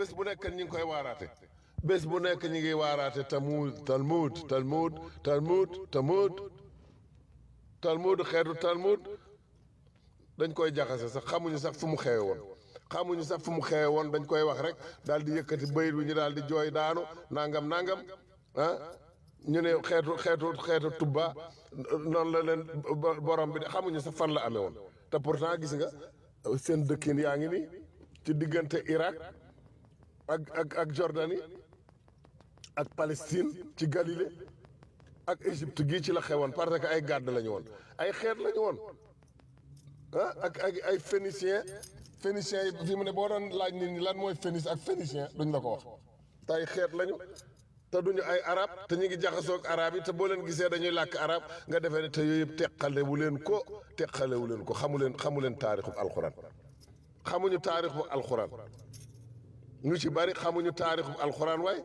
bés bu nekk ñi ngi koy waaraate bés bu nekk ñi ngi waaraate talmud talmud talmud talmud talmud talmud xeetu talmud dañ koy jaxase sax xamuñu sax fu mu xewe woon xamuñu sax fu mu xewe woon dañ koy wax rek daal di yëkkati bayit bi ñu daal di jooy daanu nangam nangam ah ñu ne xeetu xeetu xeetu tubba noonu la leen borom bi de xamuñu sax fan la amee woon te pourtant gis nga seen dëkkin yaa ngi nii ci diggante Irak ak ak ak Jordanie ak Palestine ci Galilée ak Égypte gii ci la xewoon parce que ay gàdd lañu woon ay xeet lañu woon ah ak ak ay phénicien phénicien yi fi mu ne boo doon laaj nit ñi lan mooy phénice ak phénicien duñ la ko wax te ay xeet lañu te duñu ay arab te ñu ngi jaxasoog arab yi te boo leen gisee dañuy làkk arab nga defee ne te yooyu yëpp teqalewu leen ko teqalewu leen ko xamu leen xamu leen taarixu alxuraan xamuñu taarixu alxuraan ñu ci bari xamuñu taarixu alxuraan waaye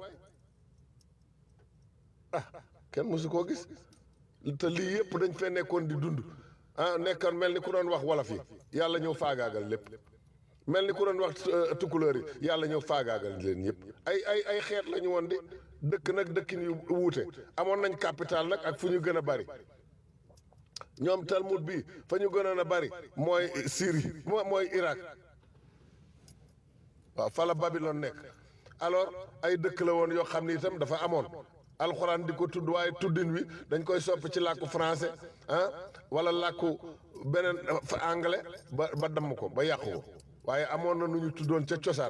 ah kenn mësu koo gis te lii yëpp dañ fee nekkoon di dund ah nekkoon mel ni ku doon wax wolof yi yàlla ñëw faagaagal lépp mel ni ku doon wax tukkulóor yi yàlla ñëw faagaagal leen yëpp ay ay ay xeet la ñu woon di dëkk nag dëkkin yu wuute amoon nañ capital nag ak fu ñu gën a bari ñoom Talmud bi fa ñu gënoon a bari mooy Syrie moo mooy Irak waaw fa la Babylone nekk alors ay dëkk la woon yoo xam ni itam dafa amoon alxuraan di ko tudd waaye tuddin wi dañ koy soppi ci làkku français ah wala làkku beneen anglais ba ba damm ko ba yàqu ko waaye amoon na nu ñu tuddoon ca cosaan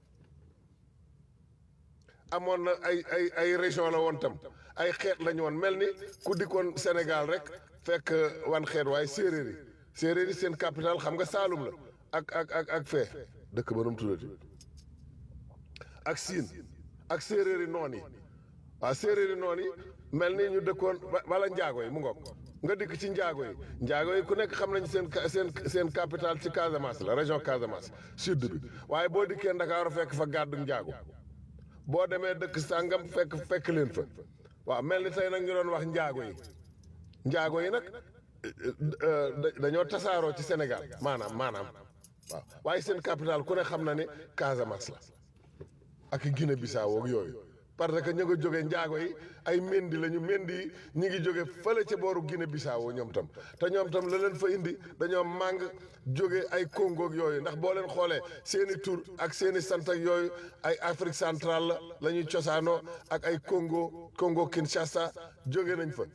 amoon na ay ay ay région la woon tam ay xeet la ñu woon mel ni ku dikkoon Sénégal rek fekk wan xeet waaye séeréer yi séeréer yi seen capital xam nga Saalum la ak ak ak ak fee dëkk ba nu mu tuddati ak siin ak séeréer yi noon yi waaw séeréer yi noon yi mel ni ñu dëkkoon wala njaago yi mu ngoog nga dikk ci njaago yi njaago yi ku nekk xam nañ seen seen seen capital ci Casamance la région Casamance sud bi waaye boo dikkee Ndakaaru fekk fa gàddu njaago boo demee dëkk sàngam fekk fekk leen fa waaw mel ni tey nag ñu doon wax njaago yi njaago yi nag dañoo tasaaroo ci Sénégal maanaam maanaam waaw waaye seen capital ku ne xam na ne Casamance la ak Guinée Bissau ak yooyu parce que ñu nga jóge njaago yi ay mendi lañu mendi yi ñi ngi jóge fële ca booru Guinée Bissau ñoom tam te ñoom tam la leen fa indi dañoo màng jóge ay Congo ak yooyu ndax boo leen xoolee seeni tur ak seeni sant ak yooyu ay Afrique centrale la la ñuy cosaanoo ak ay Congo Congo Kinshasa jóge nañ fa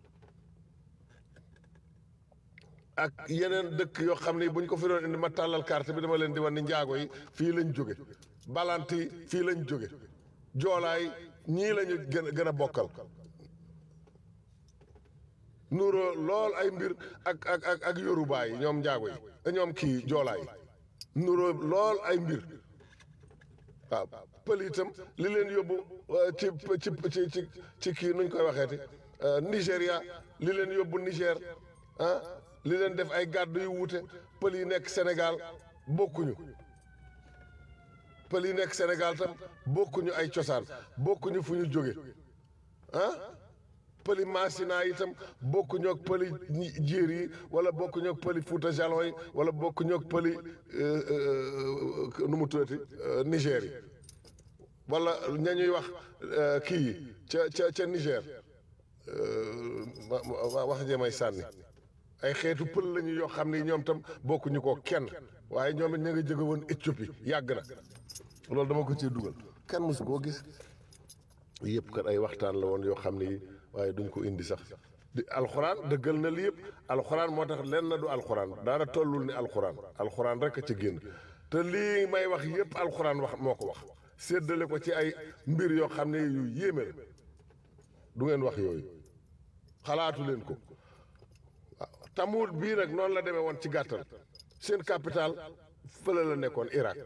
ak yeneen dëkk yoo xam ne bu ñu ko fi doon indi ma tàllal carte bi dama leen di wan ni njaago yi fii lañ jóge balant yi fii lañ jóge joolaay ñii lañu gën a gën a bokkal nuroo lool ay mbir ak ak ak ak yoruba yi ñoom njaago yi ñoom kii joolaay nuroo lool ay mbir waaw pël itam li leen yóbbu ci ci ci ci ci kii nuñ koy waxeeti Nigéria li leen yóbbu Niger ah li leen def ay gàddu yu wuute pël yi nekk Sénégal bokkuñu pël yi nekk Sénégal tam bokkuñu ay cosaan bokkuñu fu ñu jóge ah pëli Masina itam bokkuñu ak pëli jiir yi wala bokkuñu ak pëli Fuuta Jalon yi wala bokkuñu ak pëli nu mu tuddati Niger yi wala ña ñuy wax kii yi ca ca ca Niger wax jee may sànni ay xeetu pël lañu yoo xam ne ñoom tam bokkuñu ko kenn waaye ñoom it ña nga jóge woon Éthiopie yàgg na loolu dama ko ciy dugal kenn mosu koo gis yëpp kat ay waxtaan la woon yoo xam ne waaye duñ ko indi sax di alxuraan dëggal na li yëpp alxuraan moo tax lenn na du alxuraan daara tollul ni alxuraan alxuraan rek a ca génn te lii may wax yëpp alxuraan wax moo ko wax séddale ko ci ay mbir yoo xam ne yu yéeme la du ngeen wax yooyu xalaatu leen ko waaw tamuut bii nag noonu la demee woon ci gàttal seen capital fële la nekkoon Irak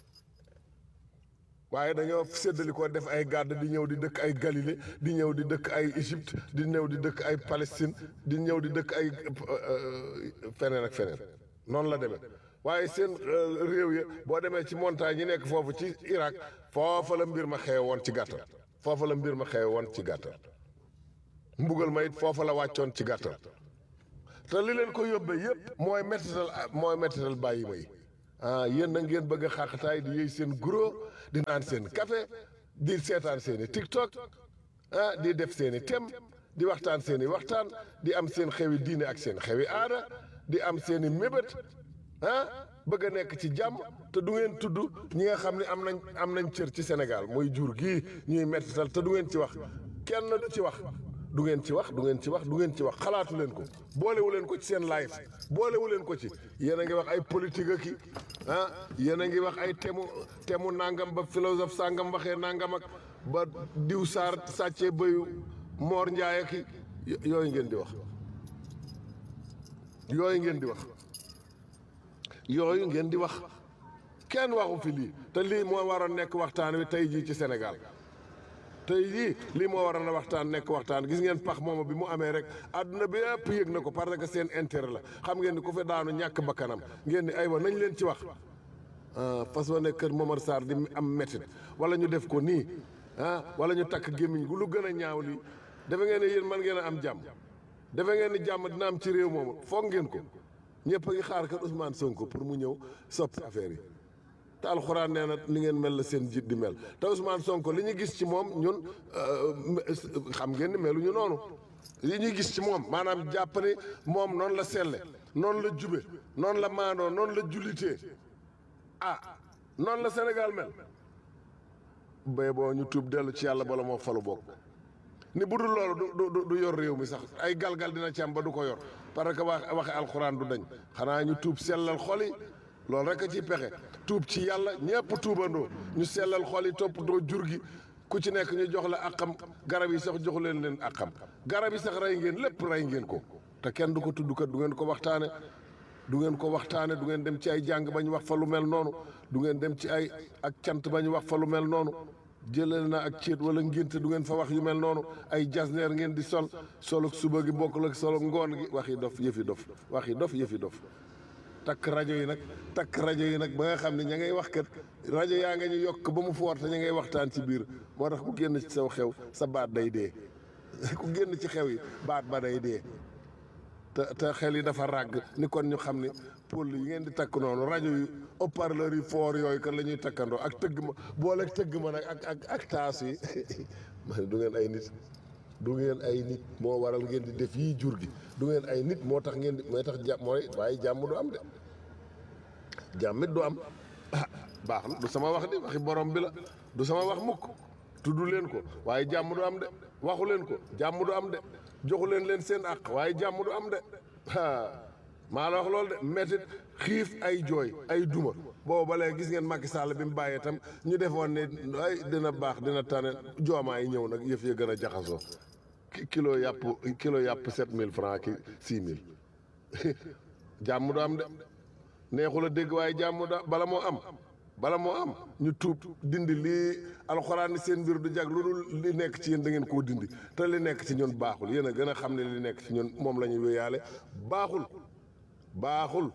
waaye dañoo séddali ko def ay gàdd di ñëw di dëkk ay Galilée di ñëw di dëkk ay Égypte di ñëw di dëkk ay Palestine di ñëw di dëkk ay feneen ak feneen noonu la demee waaye seen réew ya boo demee ci montagne yi nekk foofu ci Irak foofa la mbir ma xewe woon ci gàttal foofa la mbir ma xewe woon ci gàttal mbugal ma it foofa la wàccoon ci gàttal te li leen ko yóbbee yëpp mooy mettital mooy mettital bàyyi ma yi ah yéen na ngeen bëgg a xàqataay di yëy seen guro di naan seen café di seetaan seen i tiktok ah di def seen i tem di waxtaan seen i waxtaan di am seen xewi diine ak seen xewi aada di am seen i mébét ah bëgg a nekk ci jàmm te du ngeen tudd ñi nga xam ne am nañ am nañ cër ci Sénégal mooy jur gii ñuy mettital te du ngeen ci wax kenn du ci wax du ngeen ci wax du ngeen ci wax du ngeen ci wax xalaatu leen ko boolewu leen ko ci seen live boolewu leen ko ci yéen a ngi wax ay politique ak i ah yéen a ngi wax ay temu temu nangam ba philosophe sangam waxee nangam ak ba diw saar sàccee bëyu moor njaay ak i yooyu ngeen di wax yooyu ngeen di wax yooyu ngeen di wax kenn waxu fi lii te lii moo waroon nekk waxtaan wi tey jii ci Sénégal tey jii lii moo waroon a waxtaan nekk waxtaan gis ngeen pax mooma bi mu amee rek àdduna bi yëpp yëg na ko parce que seen intérêt la xam ngeen ni ku fi daanu ñàkk bakkanam ngeen ni aywa nañ leen ci wax ah fas wa ne kër Momar Sarr di am métit wala ñu def ko nii ah wala ñu takk gémmiñ gu lu gën a ñaaw lii defe ngeen ne yéen mën ngeen a am jàmm defe ngeen ni jàmm dina am ci réew moomu foog ngeen ko ñëpp a ngi xaar kër Ousmane Sonko pour mu ñëw soppi affaire yi te alxuraan nee na ni ngeen mel la seen jiit di mel te Ousmane Sonko li ñu gis ci moom ñun xam ngeen ni meluñu noonu li ñuy gis ci moom maanaam jàpp ni moom noonu la selle noonu la jube noonu la maandoo noonu la jullitee ah noonu la Sénégal mel bay boo ñu tuub dellu ci yàlla bala moo falu bokk ni bu dul loolu du du du yor réew mi sax ay galgal dina ci am ba du ko yor parce que wax waxe alxuraan du dañ xanaa ñu tuub sellal xol yi loolu rek a ciy pexe tuub ci yàlla ñëpp tuubandoo ñu sellal xol yi toppatoo jur gi ku ci nekk ñu jox la àqam garab yi sax joxu leen leen àqam garab yi sax rey ngeen lépp rey ngeen ko te kenn du ko tudd kat du ngeen ko waxtaane du ngeen ko waxtaane du ngeen dem ci ay jàng ba ñu wax fa lu mel noonu du ngeen dem ci ay ak cant ba ñu wax fa lu mel noonu jëlal na ak céet wala ngénte du ngeen fa wax yu mel noonu ay jasneer ngeen di sol solo suba gi bokkul ak solo ngoon gi waxi dof yëfi dof waxi dof yëfi dof takk rajo yi nag takk rajo yi nag ba nga xam ne ña ngay wax kat rajo yaa nga ñu yokk ba mu foor te ña ngay waxtaan ci biir moo tax ku génn ci saw xew sa baat day dee ku génn ci xew yi baat ba day dee te te xel yi dafa ràgg ni kon ñu xam ne pôle yi ngeen di takk noonu rajo yi haut-parleur yi foor yooyu kan la ñuy takkandoo ak tëgg ma boole tëgg ma nag ak ak ak taas yi man du ngeen ay nit du ngeen ay nit moo waral ngeen di def yii jur gi du ngeen ay nit moo tax ngeen di mooy tax jàmm mooy waaye jàmm du am de jàmmit du am ah baax na du sama wax di waxi borom bi la du sama wax mukk tudd leen ko waaye jàmm du am de waxu leen ko jàmm du am de joxu leen leen seen àq waaye jàmm du am de ah maa la wax loolu de métit xiif ay jooy ay duma boobu ba léegi gis ngeen Macky Sall bi mu bàyyee tam ñu defoon ne ay dina baax dina tane joomaa yi ñëw nag yëf ya gën a jaxasoo kilo yàpp kilo yàpp sept mille francs ki six mille jàmm du am de neexul a dégg waaye jàmm da bala moo am bala moo am ñu tuub dindi lii alxuraan ni seen mbir du jag lu dul li nekk ci yéen da ngeen koo dindi te li nekk ci ñun baaxul yéen a gën a xam ne li nekk ci ñun moom la ñuy wéyaale baaxul baaxul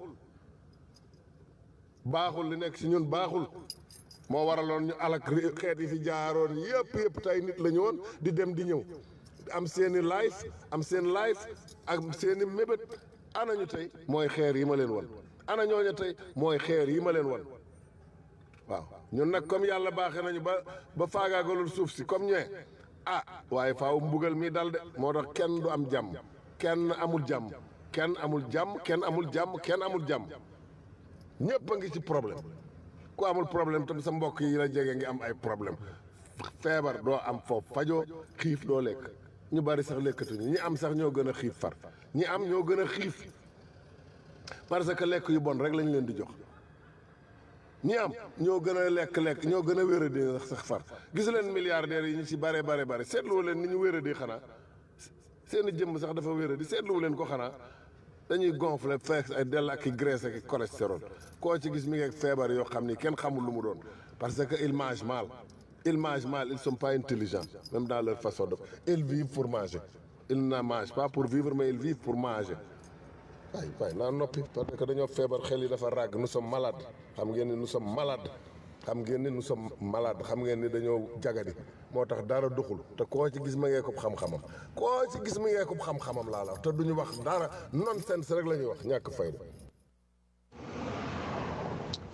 baaxul li nekk ci ñun baaxul moo waraloon ñu alak xeet yi fi jaaroon yëpp yëpp tey nit la ñu woon di dem di ñëw am seeni life am seen life ak seeni mébét ana ñu tey mooy xeer yi ma leen won ana ñooñu tey mooy xeer yi ma leen won waaw ñun nag comme yàlla baaxee nañu ba ba faagaagalul suuf si comme ñee ah waaye faaw mbugal mi dal de moo tax kenn du am jàmm kenn amul jàmm kenn amul jàmm kenn amul jàmm kenn amul jàmm ñëpp a ngi ci problème ku amul problème tam sa mbokk yi la jege ngi am ay problème feebar doo am foofu fajoo xiif doo lekk ñu bari sax lekkatuñu ñi am sax ñoo gën a xiif far ñi am ñoo gën a xiif parce que lekk yu bon rek lañ leen di jox ñi am ñoo gën a lekk-lekk ñoo gën a wéradi sax far gis leen milliardaires yi ñu ci bare bare bare seetluwu leen ni ñu wéradi xanaa seeni jëmm sax dafa wéradi seetluwu leen ko xanaa dañuy gonfler fees ay dell ak i graisse ak i cholestérol koo ci gis mi ngi ak feebar yoo xam ni kenn xamul lu mu doon parce que ils mangent mal ils mangent mal ils sont pas intelligents même dans leur façon de ils vivent pour manger ils ne mangent pas pour vivre mais ils vivent pour manger waay waay naa noppi parce que dañoo feebar xel yi dafa ràgg nous sommes malades xam ngeen ni nous sommes malades xam ngeen ni nous sommes malades xam ngeen ni dañoo jagadi moo tax dara duxul te koo ci gis ma ngee ko xam-xamam koo ci gis ma ngee ko xam-xamam laa la wax te duñu wax dara nonsense rek la ñuy wax ñàkk fayda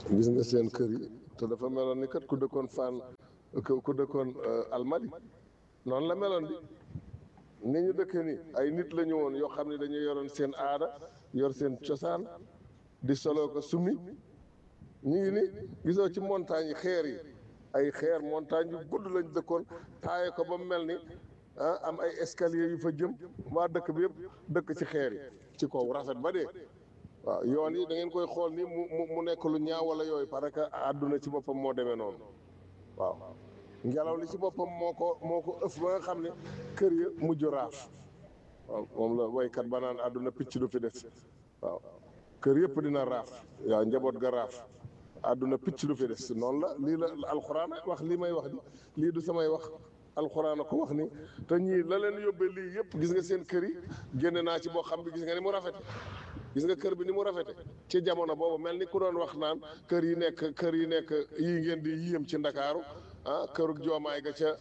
gis nga seen kër yi te dafa meloon ni kat ku dëkkoon Fann ku dëkkoon Almadi noonu la meloon di ni ñu dëkkee ni ay nit la ñu woon yoo xam ne dañuy yoroon seen aada yor seen cosaan di solo ko summi ñu ngi ni gisoo ci montagne yi xeer yi ay xeer montagne yu gudd lañ dëkkoon taaye ko ba mu mel ni ah am ay escalier yu fa jëm waa dëkk bi yëpp dëkk ci xeer yi ci kaw rafet ba dee waaw yoon yi da ngeen koy xool ni mu mu mu nekk lu ñaaw wala yooyu parce que àdduna ci boppam moo demee noonu waaw ngelaw li ci boppam moo ko moo ko ëff ba nga xam ne kër ya mujj raaf waaw moom la waykat ba naan àdduna picc du fi des waaw kër yëpp dina raaf waaw njaboot ga raaf àdduna picc du fi des noonu la lii la alxuraan wax lii may wax di lii du samay wax alxuraan a ko wax ni te ñii la leen yóbbee lii yëpp gis nga seen kër yi génne naa ci boo xam bi gis nga ni mu rafete gis nga kër bi ni mu rafete ci jamono boobu mel ni ku doon wax naan kër yi nekk kër yi nekk yii ngeen di yéem ci ndakaaru ah kërug joomaay ga ca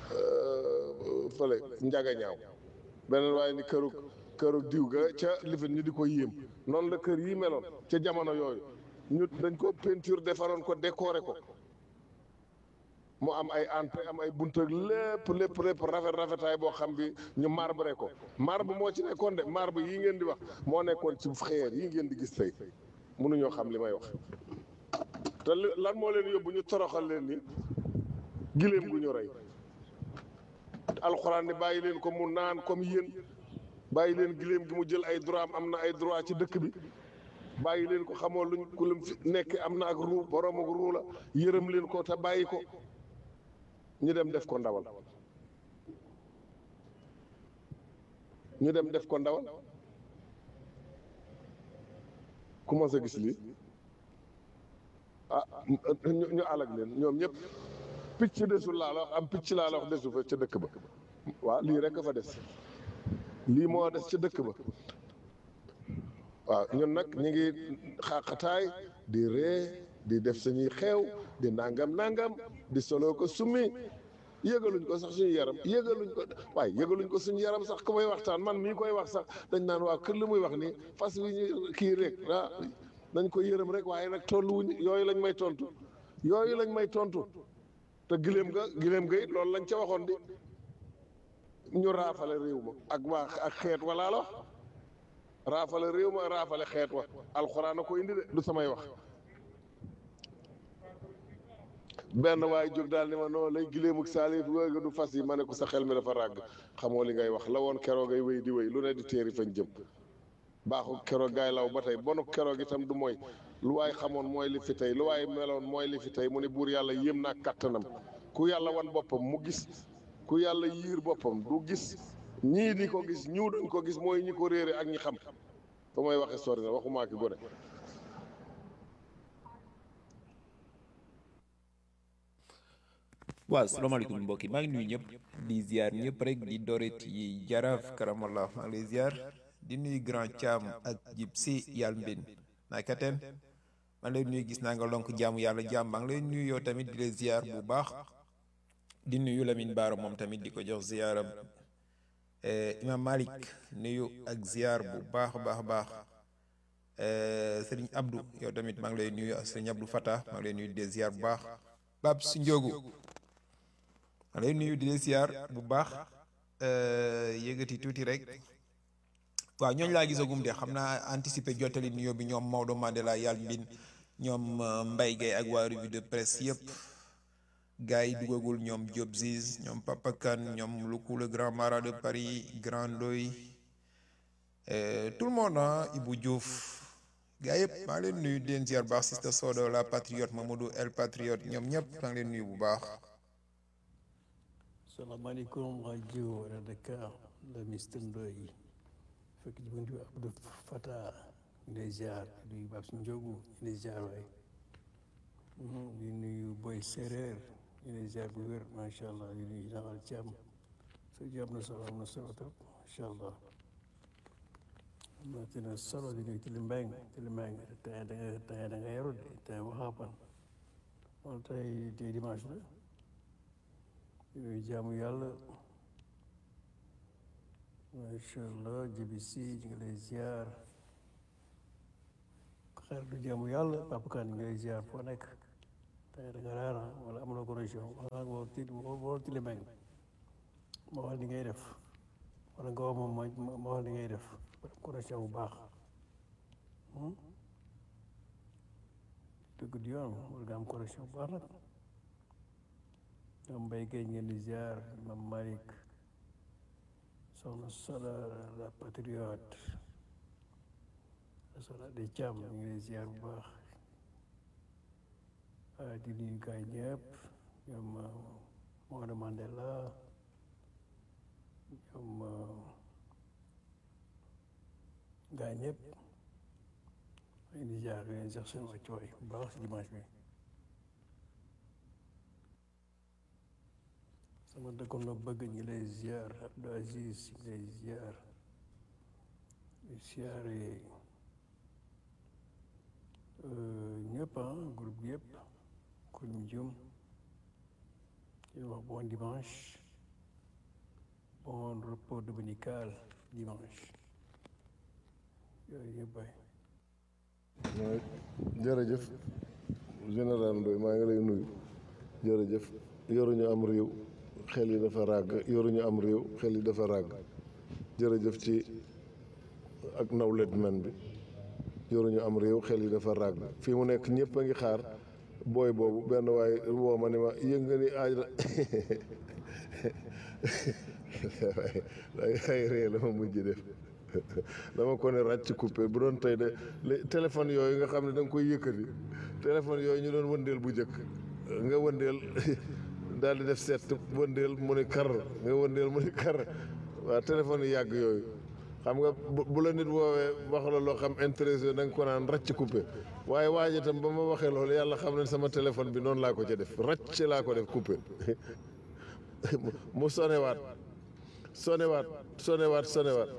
fële njaga ñaaw beneen waaye ni kërug kërug diw ga ca lifin ñu di ko yéem noonu la kër yi meloon ca jamono yooyu ñu dañ ko peinture defaroon ko décorer ko mu am ay entrée am ay bunt ak lépp lépp lépp rafet rafetaay boo xam bi ñu marbre ko marbre moo ci nekkoon de marbre yi ngeen di wax moo nekkoon ci xeer yi ngeen di gis tey mënuñoo xam li may wax te lan moo leen yóbbu ñu toroxal leen ni giléem gu ñu rey alxuraan ni bàyyi leen ko mu naan comme yéen bàyyi leen giléem gi mu jël ay droit am am na ay droit ci dëkk bi bàyyi leen ko xamoo luñ ku lim fi nekk am na ak ruu borom ak ruu la yërëm leen ko te bàyyi ko ñu dem def ko ndawal ñu dem def ko ndawal ku ma sa gis lii ah ñu ñu alag leen ñoom ñëpp picc desul laa la wax am picc laa la wax desu fa ca dëkk ba waaw lii rek a fa des lii moo des ca dëkk ba waaw ñun nag ñu ngi xaqataay di ree di def suñuy xeew di nangam nangam di solo ko summi yëgaluñ ko sax suñu yaram yëgaluñ ko waaye yëgaluñ ko suñu yaram sax ku may waxtaan man mii koy wax sax dañ naan waaw kër li muy wax nii fas wi ñu kii rek ah dañ ko yërëm rek waaye nag tolluwuñ yooyu lañ may tontu yooyu lañ may tontu te gileem ga gileem ga it loolu lañ ca waxoon di ñu raafale réew ma ak waa ak xeet walaa la wax raafale réew ma raafale xeet wa alxuraan a ko indi de du samay wax benn waaye jóg daal ni ma noo lay gileem ak saalif yooyu du fas yi ma ne ko sa xel mi dafa ràgg xamoo li ngay wax la woon keroog ay wéy di wéy lu ne di téeri fañ jëm baaxu keroog gaay law ba tey bonu keroog itam du mooy lu waay xamoon mooy li fi tey lu waay meloon mooy li fi tey mu ne buur yàlla yéem naa kàttanam ku yàlla wan boppam mu gis ku yàlla yiir boppam du gis ñii di ko gis ñiw dañ ko gis mooy ñi ko réere ak ñi xam fa may waxe sori na waxumaa ki gone waaw salaamaaleykum mbokk yi maa ngi nuyu ñëpp di ziar ñëpp rek di doret yi jaraaf karamallah maa ngi lay ziar di nuyu grand Thiam ak jib si yàlla mbin naka teen maa ngi lay nuyu gis naa nga lonk jaamu yàlla jaam maa ngi lay nuyu yow tamit di la ziar bu baax di nuyu Lamine Baara moom tamit di ko jox ziaram Imam Malik nuyu ak ziar bu baax a baax a baax Sëriñ Abdou yow tamit maa ngi lay nuyu ak Sëriñ Abdou Fata maa ngi lay nuyu di la ziar bu baax Bab si Njogu maa lay nuyu di la ziar bu baax yëgati tuuti rek waaw ñooñu laa gisagum de xam naa anticiper jottali nuyoo bi ñoom Maodo Mandela yàlla mbin ñoom Mbaye Gueye ak waa revue de presse yëpp gars yi dugagul ñoom Diop Ziz ñoom Papa Kane ñoom Luku le grand marat de Paris Grand Ndoy tout le monde ah Ibou Diouf gars yëpp maa ngi leen nuyu di leen ziar bu baax Sister Sodo la patriote Mamadou El patriote ñoom ñëpp maa ngi leen nuyu bu baax. salaamaaleykum rajo Wala Dakar la Mister Ndoye fekk ci buntu Abdou Fata ñu lay ziar di nuyu Babs Ndiogu ñu lay ziar waay di nuyu Boy Séeréer ñu lay ziar bu wér macha allah di nuyu Naxal Thiam sa ji am na solo am na solo trop macha allah am na solo di nuyu Tili Mbeng Tili Mbeng tey da nga tey da nga yaru de tey waxaapan wala tey tey dimanche la yooyu jaamu yàlla macha allah jibi si ñu ngi lay ziar xaritu jaamu yàlla Papa Kane ngay ziar foo nekk tey da nga raara wala amuloo connexion wala nga ti woo tilimeng ma wax li ngay def wala nga wax moom ma ma wax li ngay def connexion bu baax dëgg di yoon war nga am connexion bu baax nag ñoom mbay géej ngeen di ziar mam Malick soxna Soda la patriote soxna de Thiam ñu ngi lay ziar bu baax di nuyu gaay ñëpp ñoom Maodo Mandela ñoom gaay ñëpp ñu ngi ziar di leen sax seen wàccuwaay bu baax si dimanche bi sama dëkkoon la bëgg ñu lay ziar Abdou Aziz ñu lay ziar di ziare ñëpp ah groupe yëpp ku ñu jum di wax bon dimanche bon repos dominical dimanche yooyu yëpp bay waaw jërëjëf général Ndoye maa ngi lay nuyu jërëjëf yoruñu am réew xel yi dafa ràgg yoruñu am réew xel yi dafa ràgg jërëjëf ci ak nawlet men bi yoruñu am réew xel yi dafa ràgg fii mu nekk ñëpp a ngi xaar booy boobu benn waaye woo ma ni ma yëg nga ni aaj la waaye ay ree la ma mujj def dama ko ne ràcc coupé bu doon tey de téléphone yooyu nga xam ne da nga koy yëkkati téléphone yooyu ñu doon wëndeel bu njëkk nga wëndeel daal di def seet wëndeel mu ni kar nga wëndeel mu ni kar waaw téléphone yi yàgg yooyu xam nga bu la nit woowee wax la loo xam intéressé da nga ko naan ràcc coupé waaye waaj itam ba ma waxee loolu yàlla xam ne sama téléphone bi noonu laa ko ca def ràcc laa ko def coupé mu sonewaat sonewaat sonewaat sonewaat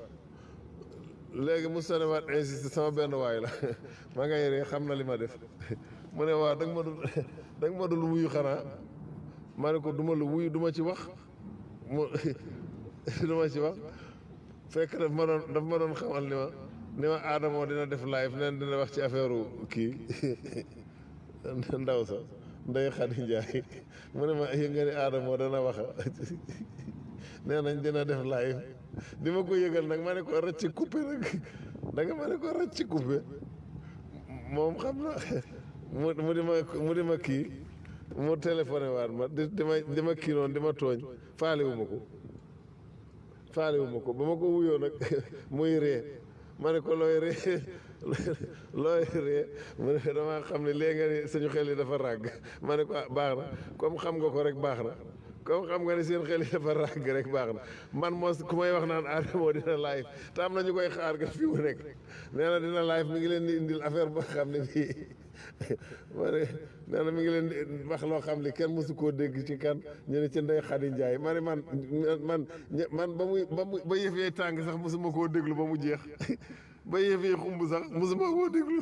léegi mu sonewaat insisté sama benn waay la ma ngay ree xam na li ma def mu ne waaw da nga ma dul da nga ma dul wuyu xanaa ma ne ko duma la wuyu duma ci wax mu duma ci wax fekk daf ma doon daf ma doon xamal ni ma ni ma aadamoo dina def live neen dina wax ci affaire kii ndaw sa ndey Xadi Njaay mu ne ma yëg nga ni aadamoo dana waxa nee nañ dina def live di ma ko yëgal nag ma ne ko rëcc coupé nag da nga ma ne ko rëcc coupé moom xam na mu mu di ma mu di ma kii mu téléphoné waat ma di di ma di ma kii noonu di ma tooñ faalewu ma ko faalewu ma ko ba ma ko wuyoo nag muy ree ma ne ko looy ree looy ree mu ne dama xam ne léegi nga ni suñu xel yi dafa ràgg ma ne ko ah baax na comme xam nga ko rek baax na comme xam nga ni seen xel yi dafa ràgg rek baax na man moo ku may wax naan Adamo dina live te am na ñu koy xaar ga fi mu nekk nee na dina live mi ngi leen di indil affaire ba xam ne bii ma ne nee na mi ngi leen di wax loo xam ne kenn mosu koo dégg ci kan ñu ne ci Ndey Xadi Njaay ma ne man man man ba muy ba muy ba yëf yee tàng sax mosuma koo déglu ba mu jeex ba yëf yee xumb sax mosuma koo déglu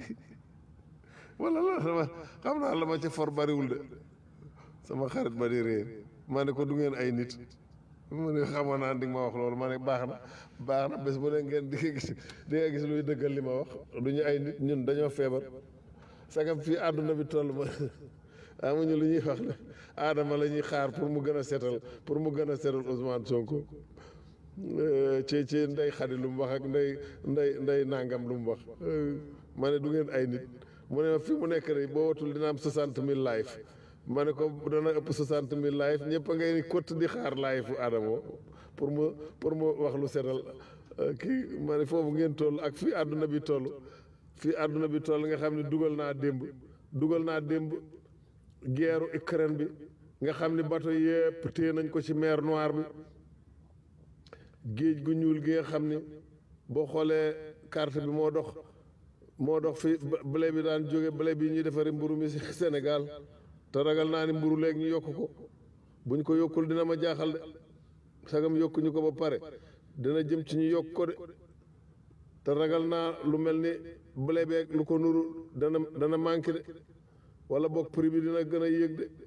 wala la sama xam naa la ma ci for bariwul de sama xarit ba di réer ma ne ko du ngeen ay nit mu ne xamoon naa di nga ma wax loolu ma ne baax na baax na bés bu ne ngeen di nga gis di nga gis luy dëggal li ma wax du ñu ay nit ñun dañoo feebar sagam fii àdduna bi toll ma amuñu lu ñuy wax ne aadama la ñuy xaar pour mu gën a setal pour mu gën a setal Ousmane Sonko ci ci ndey xadi lu mu wax ak ndey ndey ndey nangam lu mu wax ma ne du ngeen ay nit mu ne fi mu nekk nii boo watul dina am soixante mille live ma ne ko dana ëpp soixante mille live ñëpp a ngay ni kott di xaar live fu Adamo pour mu pour mu wax lu setal kii ma ne foofu ngeen toll ak fii àdduna bi toll fii àdduna bi toll nga xam ne dugal naa démb dugal naa démb guerru Ukraine bi nga xam ne bateau yëpp téye nañ ko ci mer Noire bi géej gu ñuul gi nga xam ni boo xoolee carte bi moo dox moo dox fi blé bi daan jóge blé bi ñuy defari mburu mi Sénégal te ragal naa ni mburu léegi ñu yokk ko buñ ko yokkul dina ma jaaxal de sagam yokkuñu ko ba pare dina jëm ci ñu yokk ko de te ragal naa lu mel ni blé beeg lu ko nuru dana dana manqué de wala boog prix bi dina gën a yéeg de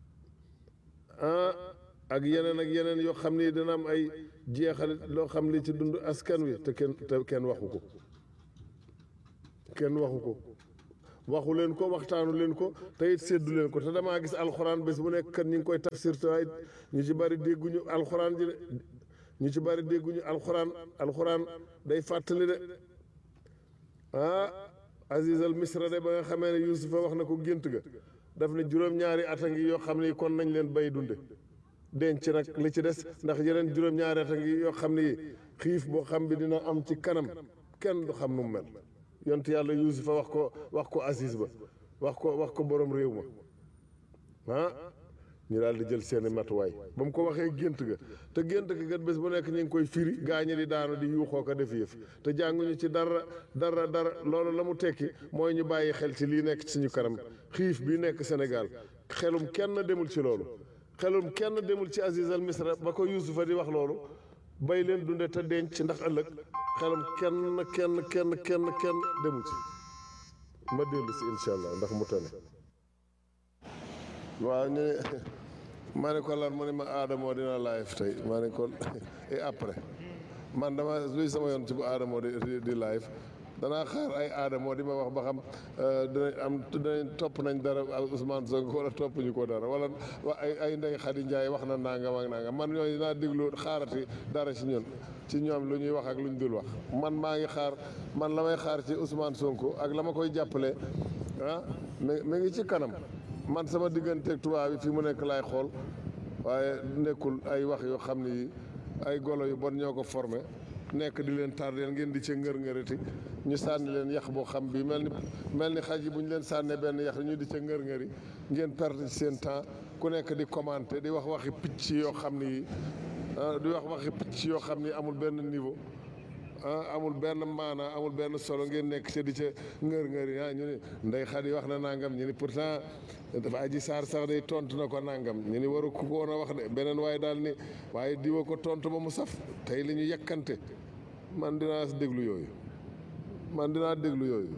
ah ak yeneen ak yeneen yoo xam ni dina am ay jeexal loo xam li ci dund askan wi te kenn te kenn waxu ko kenn waxu ko waxu leen ko waxtaanu leen ko te it séddu leen ko te damaa gis alxuraan bés bu nekk kat ñu ngi koy tafsir te waaye ñu ci bari dégguñu alxuraan ji de ñu ci bari dégguñu alxuraan alxuraan day fàttali de ah Aziz al Misra de ba nga xamee ne Yuusufa wax na ko gént ga daf ne juróom-ñaari at a ngi yoo xam ne kon nañ leen bay dunde denc nag li ci des ndax yeneen juróom-ñaari at a ngi yoo xam ne xiif boo xam bi dina am ci kanam kenn du xam nu mu mel yont yàlla Yuusufa wax ko wax ko Aziz ba wax ko wax ko borom réew ma ah ñu daal di jël seeni matuwaay ba mu ko waxee gént ga te gént ga gat bés bu nekk ñu ngi koy firi gaañe di daanu di yuuxoo ko def yëf te jànguñu ci dara dara dara loolu la mu tekki mooy ñu bàyyi xel ci lii nekk ci suñu kanam xiif bii nekk Sénégal xelum kenn demul ci loolu xelum kenn demul ci Aziz al Misra ba ko Yuusufa di wax loolu bay leen dunde te denc ndax ëllëg xelum kenn kenn kenn kenn kenn demul ci ma dellu si incha allah ndax mu tane waaw ñu ne ma ne ko lan mu ne ma aadamoo dina live tey ma ne ko et après man dama luy sama yoon ci bu aadamoo di di live danaa xaar ay aadamoo di ma wax ba xam dinañ am dinañ topp nañ dara Ousmane Sonko wala topp ñu ko dara wala ay ay Ndeye Khady Ndiaye wax na nangam ak nangam man ñooñu dinaa déglu xaarati dara ci ñun ci ñoom lu ñuy wax ak lu ñu dul wax man maa ngi xaar man la may xaar ci Ousmane Sonko ak la ma koy jàppale ah mi mi ngi ci kanam man sama digganteeg tubaab bi fi mu nekk laay xool waaye nekkul ay wax yoo xam ni ay golo yu bon ñoo ko formé nekk di leen tardeel ngeen di ca ngër-ngërati ñu sànni leen yax boo xam bi mel ni mel ni xaj yi bu ñu leen sànnee benn yax ñu di ca ngër-ngëri ngeen perte ci seen temps ku nekk di commenter di wax waxi picc yoo xam ni di wax waxi picc yoo xam ni amul benn niveau ah amul benn maana amul benn solo ngeen nekk ca di ca ngër-ngëri ah ñu ni ndey Xadi wax na nangam ñu ni pourtant dafa aji saar sax day tontu na ko nangam ñu ni waru ko woon a wax de beneen waaye daal ni waaye diwa ko tontu ba mu saf tey li ñu yekkante man dinaa déglu yooyu man dinaa déglu yooyu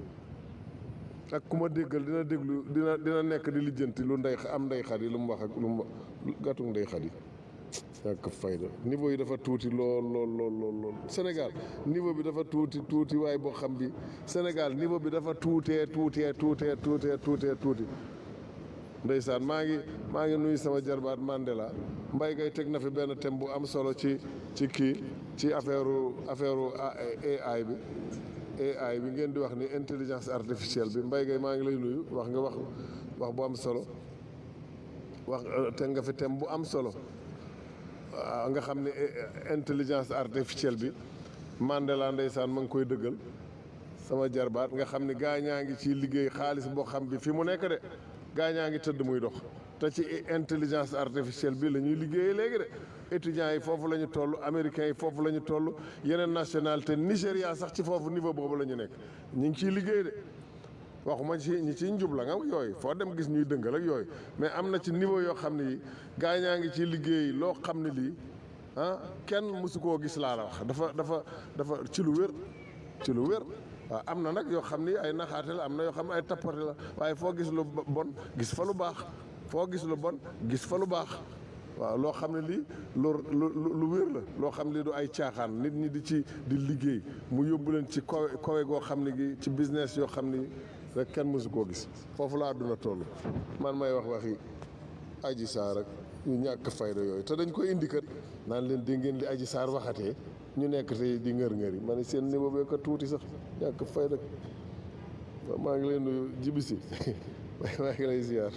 ak ku ma déggal dina déglu dina dina nekk di lijjanti lu ndey am ndey Xadi lu mu wax ak lu mu gàttu ndey Xadi ñàkk fayda niveau yi dafa tuuti lool lool lool lool lool Sénégal niveau bi dafa tuuti tuuti waaye boo xam bi Sénégal niveau bi dafa tuutee tuutee tuutee tuutee tuutee tuuti ndeysaan maa ngi maa ngi nuyu sama jarbaat Mandela mbay gay teg na fi benn thème bu am solo ci ci kii ci affaire affaire AI bi AI bi ngeen di wax ni intelligence artificielle bi mbay gay maa ngi lay nuyu wax nga wax wax bu am solo wax teg nga fi thème bu am solo nga xam ne intelligence artificielle bi Mandela ndeysaan ma ngi koy dëggal sama jarbaat nga xam ne gaa ñaa ngi ci liggéey xaalis boo xam bi fi mu nekk de gaa ñaa ngi tëdd muy dox te ci intelligence artificielle bi la ñuy liggéeyee léegi de étudiants yi foofu la ñu toll américains yi foofu la ñu toll yeneen nationalité Nigéria sax ci foofu niveau boobu la ñu nekk ñu ngi ciy liggéey de waxuma ci ñi ciy njubla nga yooyu foo dem gis ñuy dëngal ak yooyu mais am na ci niveau yoo xam ne yi gaa ñaa ngi ci liggéey loo xam ne lii ah kenn mësu koo gis laa la wax dafa dafa dafa ci lu wér ci lu wér waaw am na nag yoo xam ni ay naxaate la am na yoo xam ne ay tappate la waaye foo gis lu bon gis fa lu baax foo gis lu bon gis fa lu baax waaw loo xam ne lii lu lu lu wér la loo xam ne lii du ay caaxaan nit ñi di ci di liggéey mu yóbbu leen ci kawe kawe goo xam ne gi ci business yoo xam ni rek kenn mësu koo gis foofu la àdduna toll man may wax waxi aji saar ak ñu ñàkk fayda yooyu te dañ koy indi kat naan leen di ngeen li aji saar waxatee ñu nekk tey di ngër-ngër yi ma ne seen niveau bee ko tuuti sax ñàkk fayda maa ngi leen nuyu jibisi maa ngi lay ziar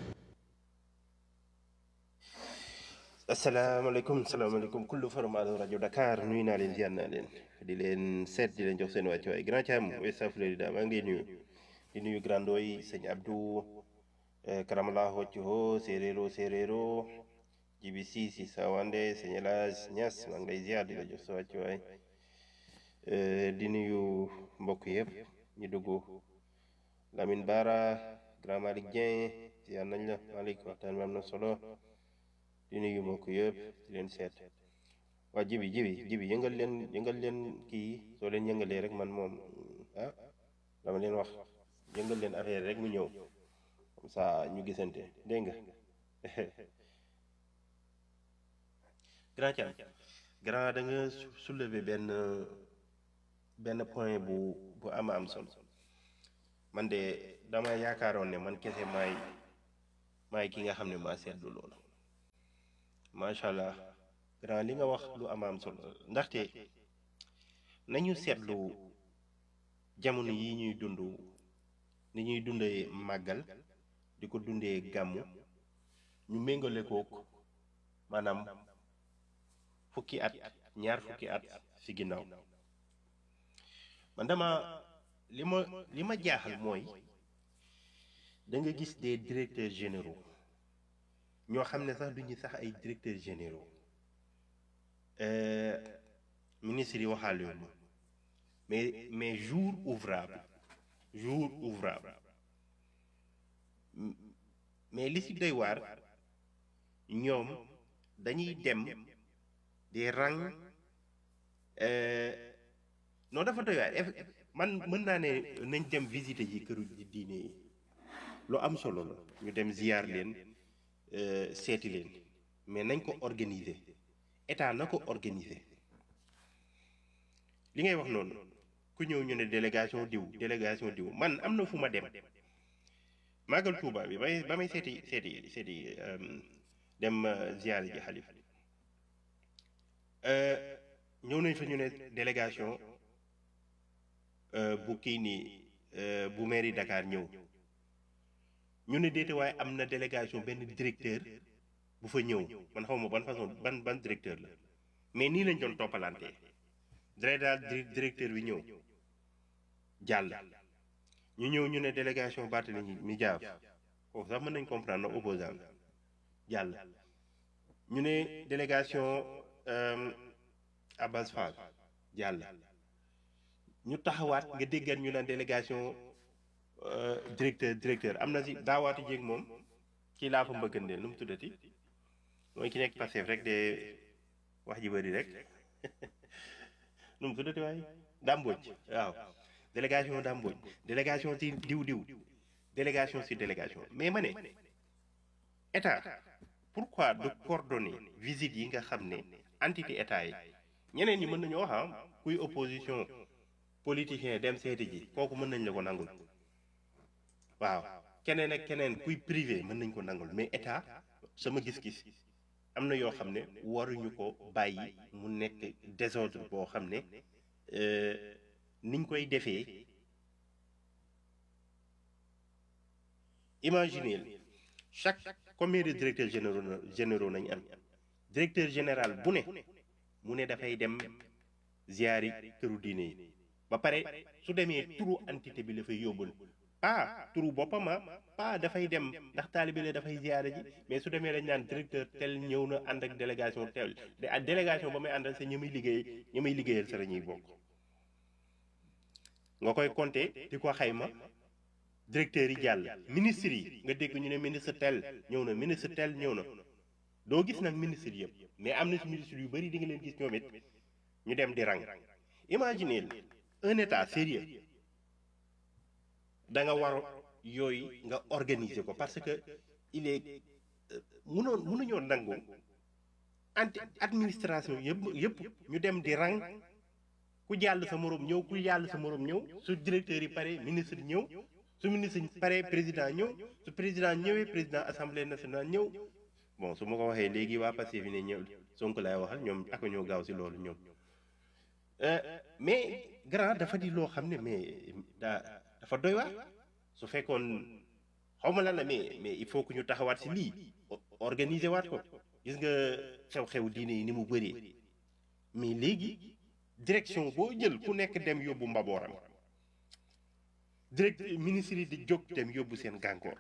asalaamaaleykum salaamaaleykum kullu formato rajo Dakar nuyu naa leen ziar naa leen di leen seet di leen jox seen wàccu waay grand Thiam West Florida maa ngi lay nuyu di nuyu grand doy sëñ Abdou karamala hocco séeréero séeréero jibi si si sawande sëñ El Hadj Niass maa ngi lay ziar di la jox sa wàccu waay di nuyu mbokk yëpp ñu dugg Lamine Bara grand Malick Dieng ziar nañ la Malick waxtaan bi am na solo di nuyu mbokk yëpp di leen seet waa jibi jibi jibi yëngal leen yëngal leen kii soo leen yëngalee rek man moom ah dama leen wax yëngal leen affaire rek mu ñëw comme ça ñu gisante dégg nga grand Thiam grand da nga soulever benn benn point bu bu ama am solo man de dama yaakaaroon ne man kese maay maay ki nga xam ne maa seetlu loolu macha allah grand li nga wax lu am am solo ndaxte nañu seetlu jamono yi ñuy dund ni ñuy dundee màggal di ko dundee gàmmu ñu méngale kook maanaam fukki at ñaar fukki at ci ginnaaw man dama li ma li ma jaaxal mooy da nga gis des directeurs généraux ñoo xam ne sax duñu sax ay directeurs généraux ministres yi waxaale yoon mais mais jour ouvrable jour ouvrable mais li ci doy waar ñoom dañuy dem di rang non dafa doy waar man mën naa ne nañ dem visiter ji këru diine yi lu am solo la ñu dem ziyaar leen seeti leen mais nañ ko organiser état na ko organiser li ngay wax noonu ku ñëw ñu ne délégation diw délégation diw man am na fu ma dem màggal Tuuba bi bay ba may seeti seeti seeti dem ziyaar ji xalif ñëw nañ fa ñu ne délégation bu kii nii bu mairie Dakar ñëw ñu ne déete waaye am na délégation benn directeur bu fa ñëw man xaw ma ban façon ban ban directeur la mais nii lañ doon toppalante dara daal directeur bi ñëw jàll ñu ñëw ñu ne délégation Barthélémy mi jaaf foofu sax mën nañ comprendre na opposant jàll ñu ne délégation Abbas Fall jàll ñu taxawaat nga déggat ñu naan délégation directeur directeur am na si daawaati jéeg moom kii laa fa mbëggandeel nu mu tuddati mooy ki nekk Pastef rek de wax ji bëri rek nu mu tuddati waaye dàmbooj waaw délégation dàmbooj délégation si diw diw délégation si délégation mais ma ne état pourquoi de coordonner visite yi nga xam ne entité état yi ñeneen ñi mën nañu wax ah kuy opposition politicien dem seeti ji kooku mën nañ la ko nangul waaw keneen ak keneen kuy privé mën nañ ko nangul mais état sama gis-gis am na yoo xam ne waruñu ko bàyyi mu nekk désordre boo xam ne niñ koy defee imaginez chaque combien de directeurs généraux généraux nañ am directeur général bu ne mu ne dafay dem ziyaari këru diine yi ba pare su demee turu entité bi la fay yóbbul pas turu boppam pas dafay dem ndax taalibe la dafay ziyaare ji mais su demee dañ naan directeur tel ñëw na ànd ak délégation tel de ak délégation ba may àndal sa ñi muy liggéey ñi muy liggéeyal sa la ñuy bokk nga koy compter di ko xayma directeur yi jàll ministre yi nga dégg ñu ne ministre tel ñëw na ministre tel ñëw na doo gis nag ministre yëpp mais am na ci ministre yu bëri di nga leen gis ñoom it ñu dem di rang imaginez un état sérieux da nga war yooyu nga organiser ko parce que il est mënoon mënuñoo nangu anti administration yëpp yëpp ñu dem di rang ku jàll sa morom ñëw ku jàll sa morom ñëw su directeur yi pare ministre ñëw su ministre pare président ñëw su président ñëwee président assemblée nationale ñëw bon su ma ko waxee léegi waa Pastef fi ne ñëw Sonko laay waxal ñoom ak ñoo gaaw si loolu ñoom mais grand dafa di loo xam ne mais daa dafa doy waar su fekkoon xaw ma lan la mais mais il faut que ñu taxawaat si lii organiser waat ko gis nga xew-xew diine yi ni mu bëree mais léegi direction boo jël ku nekk dem yóbbu mbabooram direct ministre yi di jóg dem yóbbu seen gàngoor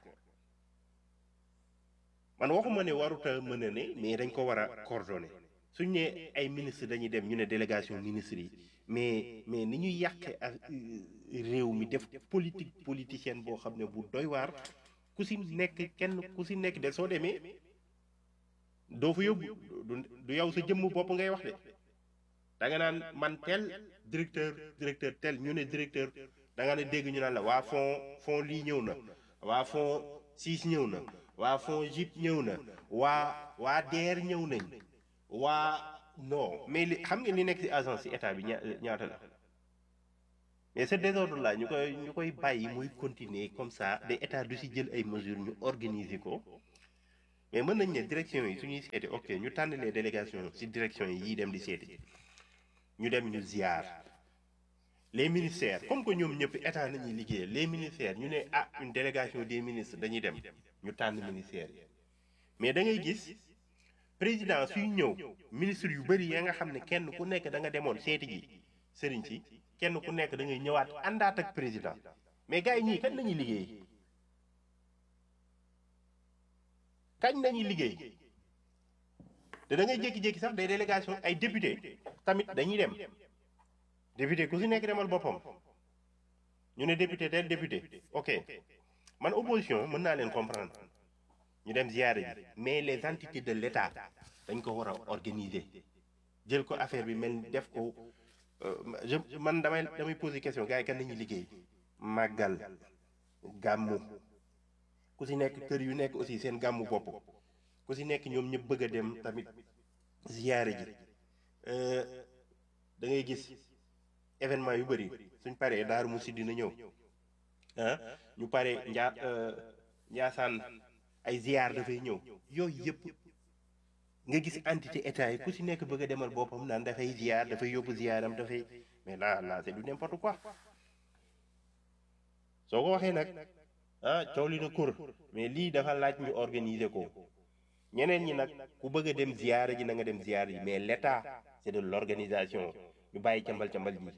man waxuma ne waruta mën a ne mais dañ ko war a coordonner suñ ne ay ministre dañuy dem ñu ne délégation ministre yi mais mais ni ñuy yàqe ak réew mi def politique politicienne boo xam ne bu doy waar ku si nekk kenn ku si nekk de soo demee doo fa yóbbu du yow sa jëmm bopp ngay wax de da nga naan man tel directeur directeur tel ñu ne directeur da nga ne dégg ñu naan la waa fond fond lii ñëw na waa fond siis ñëw na waa fond jip ñëw na waa waa DER ñëw nañ waa non mais li xam nga li nekk ci agence ci état bi ña ñaata la mais ce désordre là ñu koy ñu koy bàyyi muy continuer comme ça de état du si jël ay mesures ñu organiser ko mais mën nañ ne direction yi suñuy seeti ok ñu tànn les délégations si direction yi yiy dem di seeti ñu dem ñu ziar les ministères comme que ñoom ñëpp état nañuy liggéey les ministères ñu ne ah une délégation des ministres dañuy dem ñu tànn ministères yi mais da ngay gis président suy ñëw ministre yu bëri ya nga xam ne kenn ku nekk da nga demoon seeti ji sëriñ si kenn ku nekk da ngay ñëwaat àndaat ak président mais gars yi ñii kañ lañuy liggéey kañ lañuy liggéey te da ngay jékki-jékki sax des délégations ay député tamit dañuy dem député ku si nekk demal boppam ñu ne député del député ok man opposition mën naa leen comprendre ñu dem ziyaare ji mais les entités de l'État dañ ko war a organiser jël ko affaire bi mel def ko je man damay damay poser question gars yi kan nañuy liggéey màggal gàmmu ku si nekk kër yu nekk aussi seen gàmmu bopp ku si nekk ñoom ñëpp bëgg a dem tamit ziyaare ji da ngay gis événement yu bëri suñ paree daaru musi dina ñëw ah ñu pare njaa njaasaan ay ziyaar dafay ñëw yooyu yëpp nga gis entité état yi ku si nekk bëgg a demal boppam naan dafay ziyaar dafay yóbbu ziyaaram dafay mais là là c'est du n'importe quoi soo ko waxee nag ah coow li na kur mais lii dafa laaj ñu organiser ko ñeneen ñi nag ku bëgg a dem ziyaara ji na nga dem ziyaara ji mais l'état c'est de l'organisation ñu bàyyi cambal cambal ji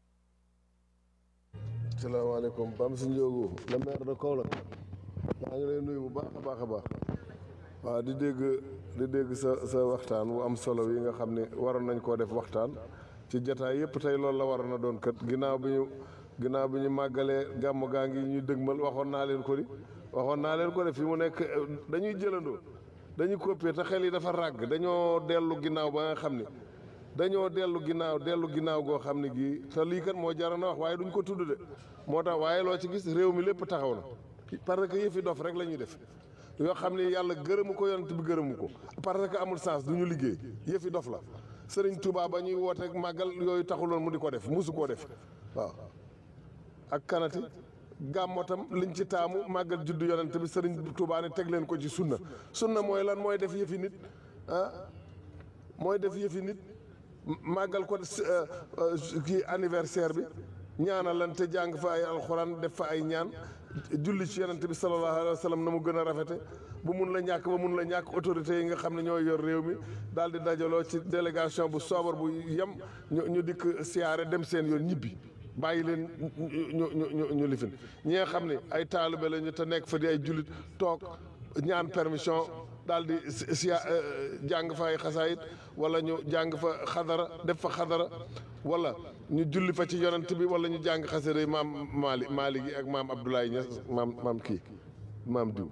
salaamaaleykum Bam si Ndiogu le maire de Kaolack maa ngi lay nuyu bu baax a baax a baax waaw di dégg di dégg sa sa waxtaan bu am solo yi nga xam ne waroon nañ koo def waxtaan ci jataay yëpp tey loolu la waroon na doon kat ginnaaw bi ñu ginnaaw bi ñu màggalee gàmm gaa ngi ñu dëgmal waxoon naa leen ko di waxoon naa leen ko de fi mu nekk dañuy jëlandoo dañuy copier te xel yi dafa ràgg dañoo dellu ginnaaw ba nga xam ne dañoo dellu ginnaaw dellu ginnaaw goo xam ne gii te lii kat moo jar na wax waaye duñ ko tudd de moo tax waaye loo ci gis réew mi lépp taxaw na parce que yëfi dof rek la ñuy def yoo xam ne yàlla gërëmu ko yonent bi gërëmu ko parce que amul sens du ñu liggéey yëfi dof la sëriñ Touba ba ñuy woote màggal yooyu taxuloon mu di ko def musu koo def waaw ak kanati gàmmo tam liñ ci taamu màggal juddu yonent bi sëriñ Touba ne teg leen ko ci sunna sunna mooy lan mooy def yëfi nit ah mooy def yëfi nit màggal ko kii anniversaire bi ñaanalante jàng fa ay alxuraan def fa ay ñaan julli ci yonent bi sallallahu alayhi wa sallam na mu gën a rafete bu mun la ñàkk ba mun la ñàkk autorités yi nga xam ne ñoo yor réew mi daal di dajaloo ci délégation bu soobar bu yem ñu ñu dikk siyaare dem seen yoon ñibbi bàyyi leen ñu ñu ñu ñu lifin ñi nga xam ne ay taalibe lañu te nekk fa di ay jullit toog ñaan permission daal di siya jàng fa ay xasaayit wala ñu jàng fa xadara def fa xadara wala ñu julli fa ci yonent bi wala ñu jàng xasida maam Maali Maali gi ak maam Abdoulaye Niass maam maam kii maam diw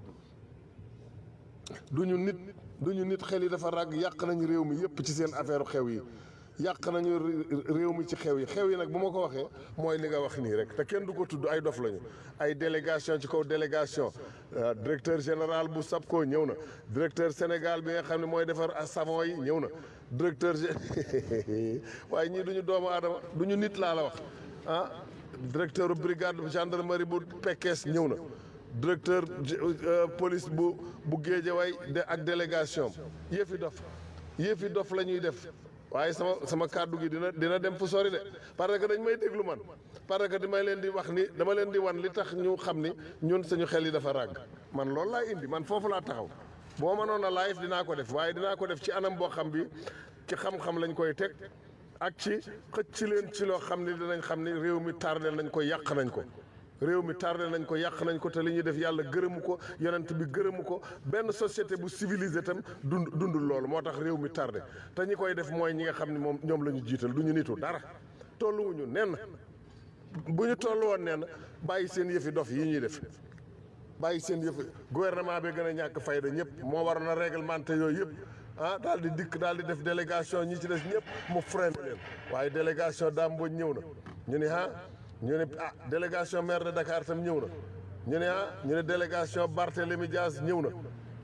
duñu nit duñu nit xel yi dafa ràgg yàq nañu réew mi yépp ci seen affaire xew yi yàq nañu réew mi ci xew yi xew yi nag bu ma ko waxee mooy li nga wax nii rek te kenn du ko tudd ay dof lañu ay délégation ci kaw délégation directeur général bu SAPCO ñëw na directeur Sénégal bi nga xam ne mooy defar savon yi ñëw na directeur waaye ñii duñu doomu aadama duñu nit laa la wax ah directeur brigade gendarmerie bu Pekes ñëw na directeur police bu bu Géejawaay de ak délégation yëfi dof yëfi dof la ñuy def waaye sama sama kàddu gi dina dina dem fu sori de parce que dañ may déglu man parce que damay leen di wax ni dama leen di wan li tax ñu xam ni ñun suñu xel yi dafa ràgg man loolu laa indi man foofu laa taxaw boo mënoon a live dinaa ko def waaye dinaa ko def ci anam boo xam bi ci xam-xam lañ koy teg ak ci xëcc ci leen ci loo xam ni dinañ xam ni réew mi tardé nañ ko yàq nañ ko réew mi tardé nañ ko yàq nañ ko te li ñuy def yàlla gërëmu ko yonent bi gërëmu ko benn société bu civilisé tam dund dundul loolu moo tax réew mi tardé te ñi koy def mooy ñi nga xam ne moom ñoom la ñu jiital du ñu nitu dara tolluwuñu nenn bu ñu toll woon nenn bàyyi seen yëfi dof yi ñuy def bàyyi seen yëfi gouvernement bi gën a ñàkk fayda ñëpp moo war na réglementé yooyu yëpp ah daal di dikk daal di def délégation ñi ci des ñëpp mu freiné leen waaye délégation Dame Mbodj ñëw na ñu ne ah ñu ne ah délégation maire de Dakar tam ñëw na ñu ne ah ñu ne délégation Barthélémy Dias ñëw na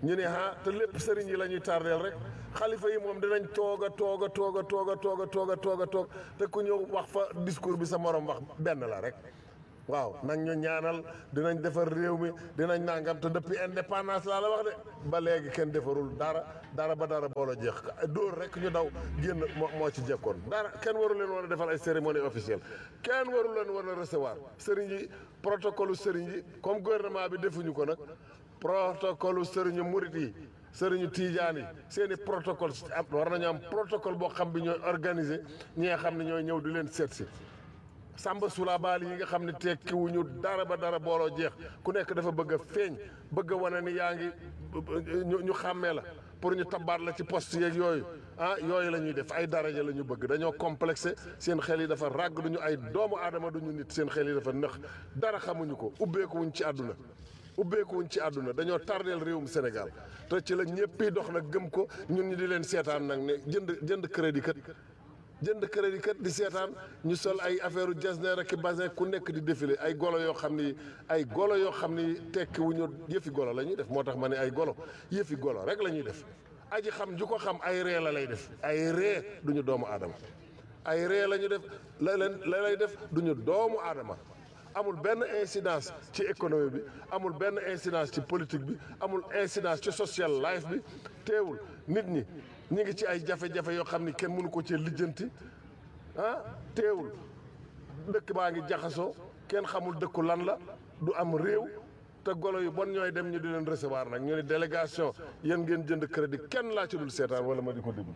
ñu ne ah te lépp sëriñ yi la ñuy tardeel rek xalifa yi moom dinañ toog a toog a toog a toog a toog a toog a toog a toog te ku ñëw wax fa discours bi sa morom wax benn la rek waaw nañ ñu ñaanal dinañ defar réew mi dinañ nangam te depuis indépendance laa la wax de ba léegi kenn defarul dara dara ba dara boolo jeex dóor rek ñu daw génn moo moo ci jekkoon dara kenn waru leen war a defal ay cérémonie officielle kenn waru leen war a recevoir sëriñ yi protocole sëriñ yi comme gouvernement bi defuñu ko nag protocole sëriñu murit yi sëriñu tiijaan yi seen i protocole am war nañu am protocole boo xam bi ñooy organiser ñi nga xam ne ñooy ñëw di leen seet si sàmba sula baali yi nga xam ne tekkiwuñu dara ba dara booloo jeex ku nekk dafa bëgg a feeñ bëgg a wane ni yaa ngi ñu ñu xàmmee la pour ñu tabaat la ci poste yeeg yooyu ah yooyu la ñuy def ay daraja la ñu bëgg dañoo complexé seen xel yi dafa ràgg duñu ay doomu aadama duñu nit seen xel yi dafa nëx dara xamuñu ko ubbeekuwuñ ci àdduna ubbeekuwuñ ci àdduna dañoo tardeel réewum Sénégal te ci la ñëppi dox nag gëm ko ñun ñu di leen seetaan nag ne jënd jënd crédit kat jënd crédit kat di seetaan ñu sol ay affaire u jasneer ak basin ku nekk di défilé ay golo yoo xam ni ay golo yoo xam ni tekki wu ñu yëfi golo la ñuy def moo tax ma ne ay golo yëfi golo rek la ñuy def aji xam ju ko xam ay ree la lay def ay ree duñu doomu aadama ay ree la ñu def la leen la lay def duñu doomu aadama amul benn incidence ci économie bi amul benn incidence ci politique bi amul incidence ci social life bi teewul nit ñi ñi ngi ci ay jafe-jafe yoo xam ni kenn mënu ko ci lijjanti ah teewul dëkk baa ngi jaxasoo kenn xamul dëkku lan la du am réew te golo yu bon ñooy dem ñu di leen recevoir nag ñu ne délégation yéen ngeen jënd crédit kenn laa ci dul seetaan wala ma di ko déglu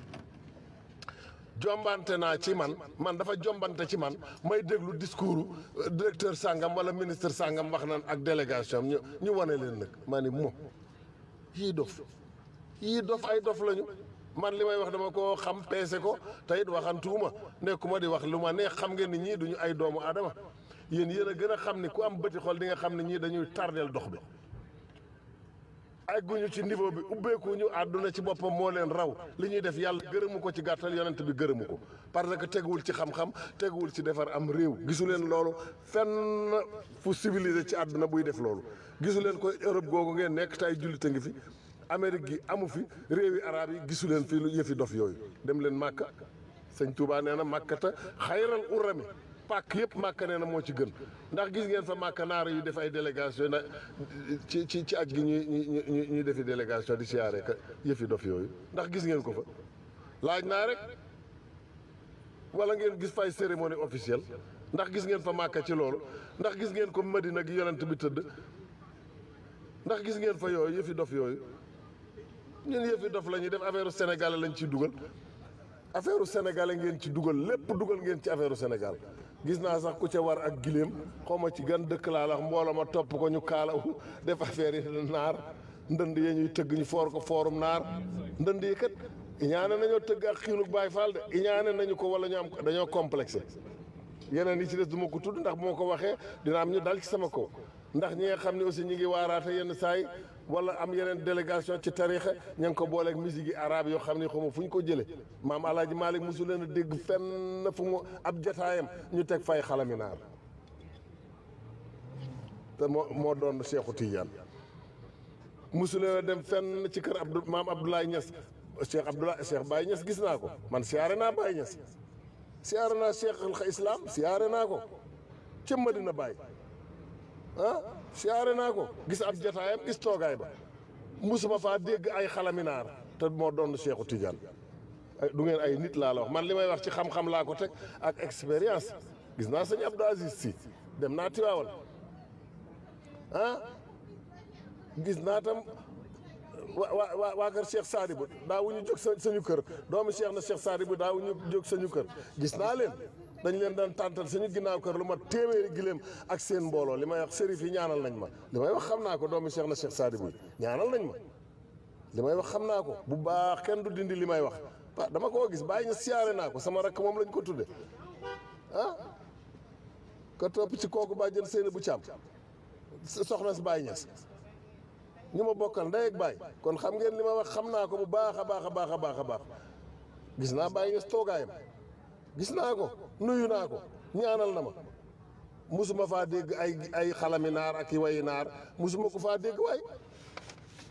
jombante naa ci man man dafa jombante ci man may déglu discours directeur sangam wala ministre sangam wax nan ak délégation ñu ñu wane leen nag maa ni mo yii dof yii dof ay dof lañu man li may wax dama ko xam peese ko te it waxantuuma nekkuma di wax lu ma neex xam ngeen ni ñii duñu ay doomu aadama yéen yéen a gën a xam ni ku am bëti xol di nga xam ne ñii dañuy tardeel dox bi egguñu ci niveau bi ubbeekuñu àdduna ci boppam moo leen raw li ñuy def yàlla gërëmu ko ci gàttal yonent bi gërëmu ko parce que teguwul ci xam-xam teguwul ci defar am réew gisu leen loolu fenn fu civilisé ci àdduna buy def loolu gisu leen ko Europe googu ngeen nekk te ay jullit a ngi fi Amérique gi amu fi réewi arab yi gisu leen fii lu yëfi dof yooyu dem leen Màkka sëñ Touba nee na màkkata xayral urami pàkk yëpp màkka nee na moo ci gën ndax gis ngeen fa màkka naara yu def ay délégation na ci ci ci aj gi ñuy ñuy ñuy defi délégation di siyaare ka yëfi dof yooyu ndax gis ngeen ko fa laaj naa rek wala ngeen gis fay cérémonie officielle ndax gis ngeen fa màkka ci loolu ndax gis ngeen ko Madina gi yonent bi tëdd ndax gis ngeen fa yooyu yëfi dof yooyu ñun yëfi dof la ñuy def affaire sénégalais lañ ciy dugal affaire sénégalais ngeen ci dugal lépp dugal ngeen ci affaire Sénégal gis naa sax ku ca war ak giléem xaw ma ci gan dëkk laa la wax mbooloo ma topp ko ñu kaalawu def affaire yi naar ndënd yee ñuy tëgg ñu foor ko foorum naar ndënd yi kat iñaane nañoo tëgg ak xiinug Baay Faal de iñaane nañu ko wala ñu am dañoo complexé yeneen yi ci des du ma ko tudd ndax bu ma ko waxee dina am ñu dal ci sama kaw ndax ñi nga xam ne aussi ñi ngi waaraate yenn saay wala am yeneen délégation ci tarixa ña ngi ko booleeg musique yi arabe yoo xam ne xaw ma fu ñu ko jëlee maam alaaji Malick mosu leen a dégg fenn fu mu ab jataayam ñu teg fay xalami naar te moo moo doon Cheikhu Tidiane mosu leen a dem fenn ci kër Abdou maam Abdoulaye Niass Cheikh Abdoulaye Cheikh Baye Niass gis naa ko man siyaare naa Baye Niass siyaare naa Cheikh al Islam siyaare naa ko ca Madina Baye ah siyaare naa ko gis ab jataayam gis toogaay ba musuma faa dégg ay xalaminaar te moo doon Cheikhu Tidiane ay du ngeen ay nit laa la wax man li may wax ci xam-xam laa ko teg ak expérience gis naa sëñ Abdou Aziz si dem naa Tiwaawal ah gis naa tam wa waa waa kër Cheikh Sadibou daawuñu jóg sa sañu kër doomu Cheikh na Cheikh Sadibou daawuñu jóg sañu kër gis naa leen dañ leen daan tàntal suñu ginnaaw kër lu ma téeméeri giléem ak seen mbooloo li may wax sërif yi ñaanal nañ ma li may wax xam naa ko doomu Cheikh na Cheikh Sadibou ñaanal nañ ma li may wax xam naa ko bu baax kenn du dindi li may wax ah dama koo gis bàyyi ñu siyaare naa ko sama rakk moom lañ ko tudde ah ka topp ci kooku baa jën seeni bu càmm soxna si Baye Niass ñu ma bokkal ndey ak baay kon xam ngeen li ma wax xam naa ko bu baax a baax a baax a baax a baax gis naa Baye Niass toogaayam gis naa ko nuyu naa ko ñaanal na ma musuma faa dégg ay ay xalami naar ak i wayi naar musuma ko faa dégg waay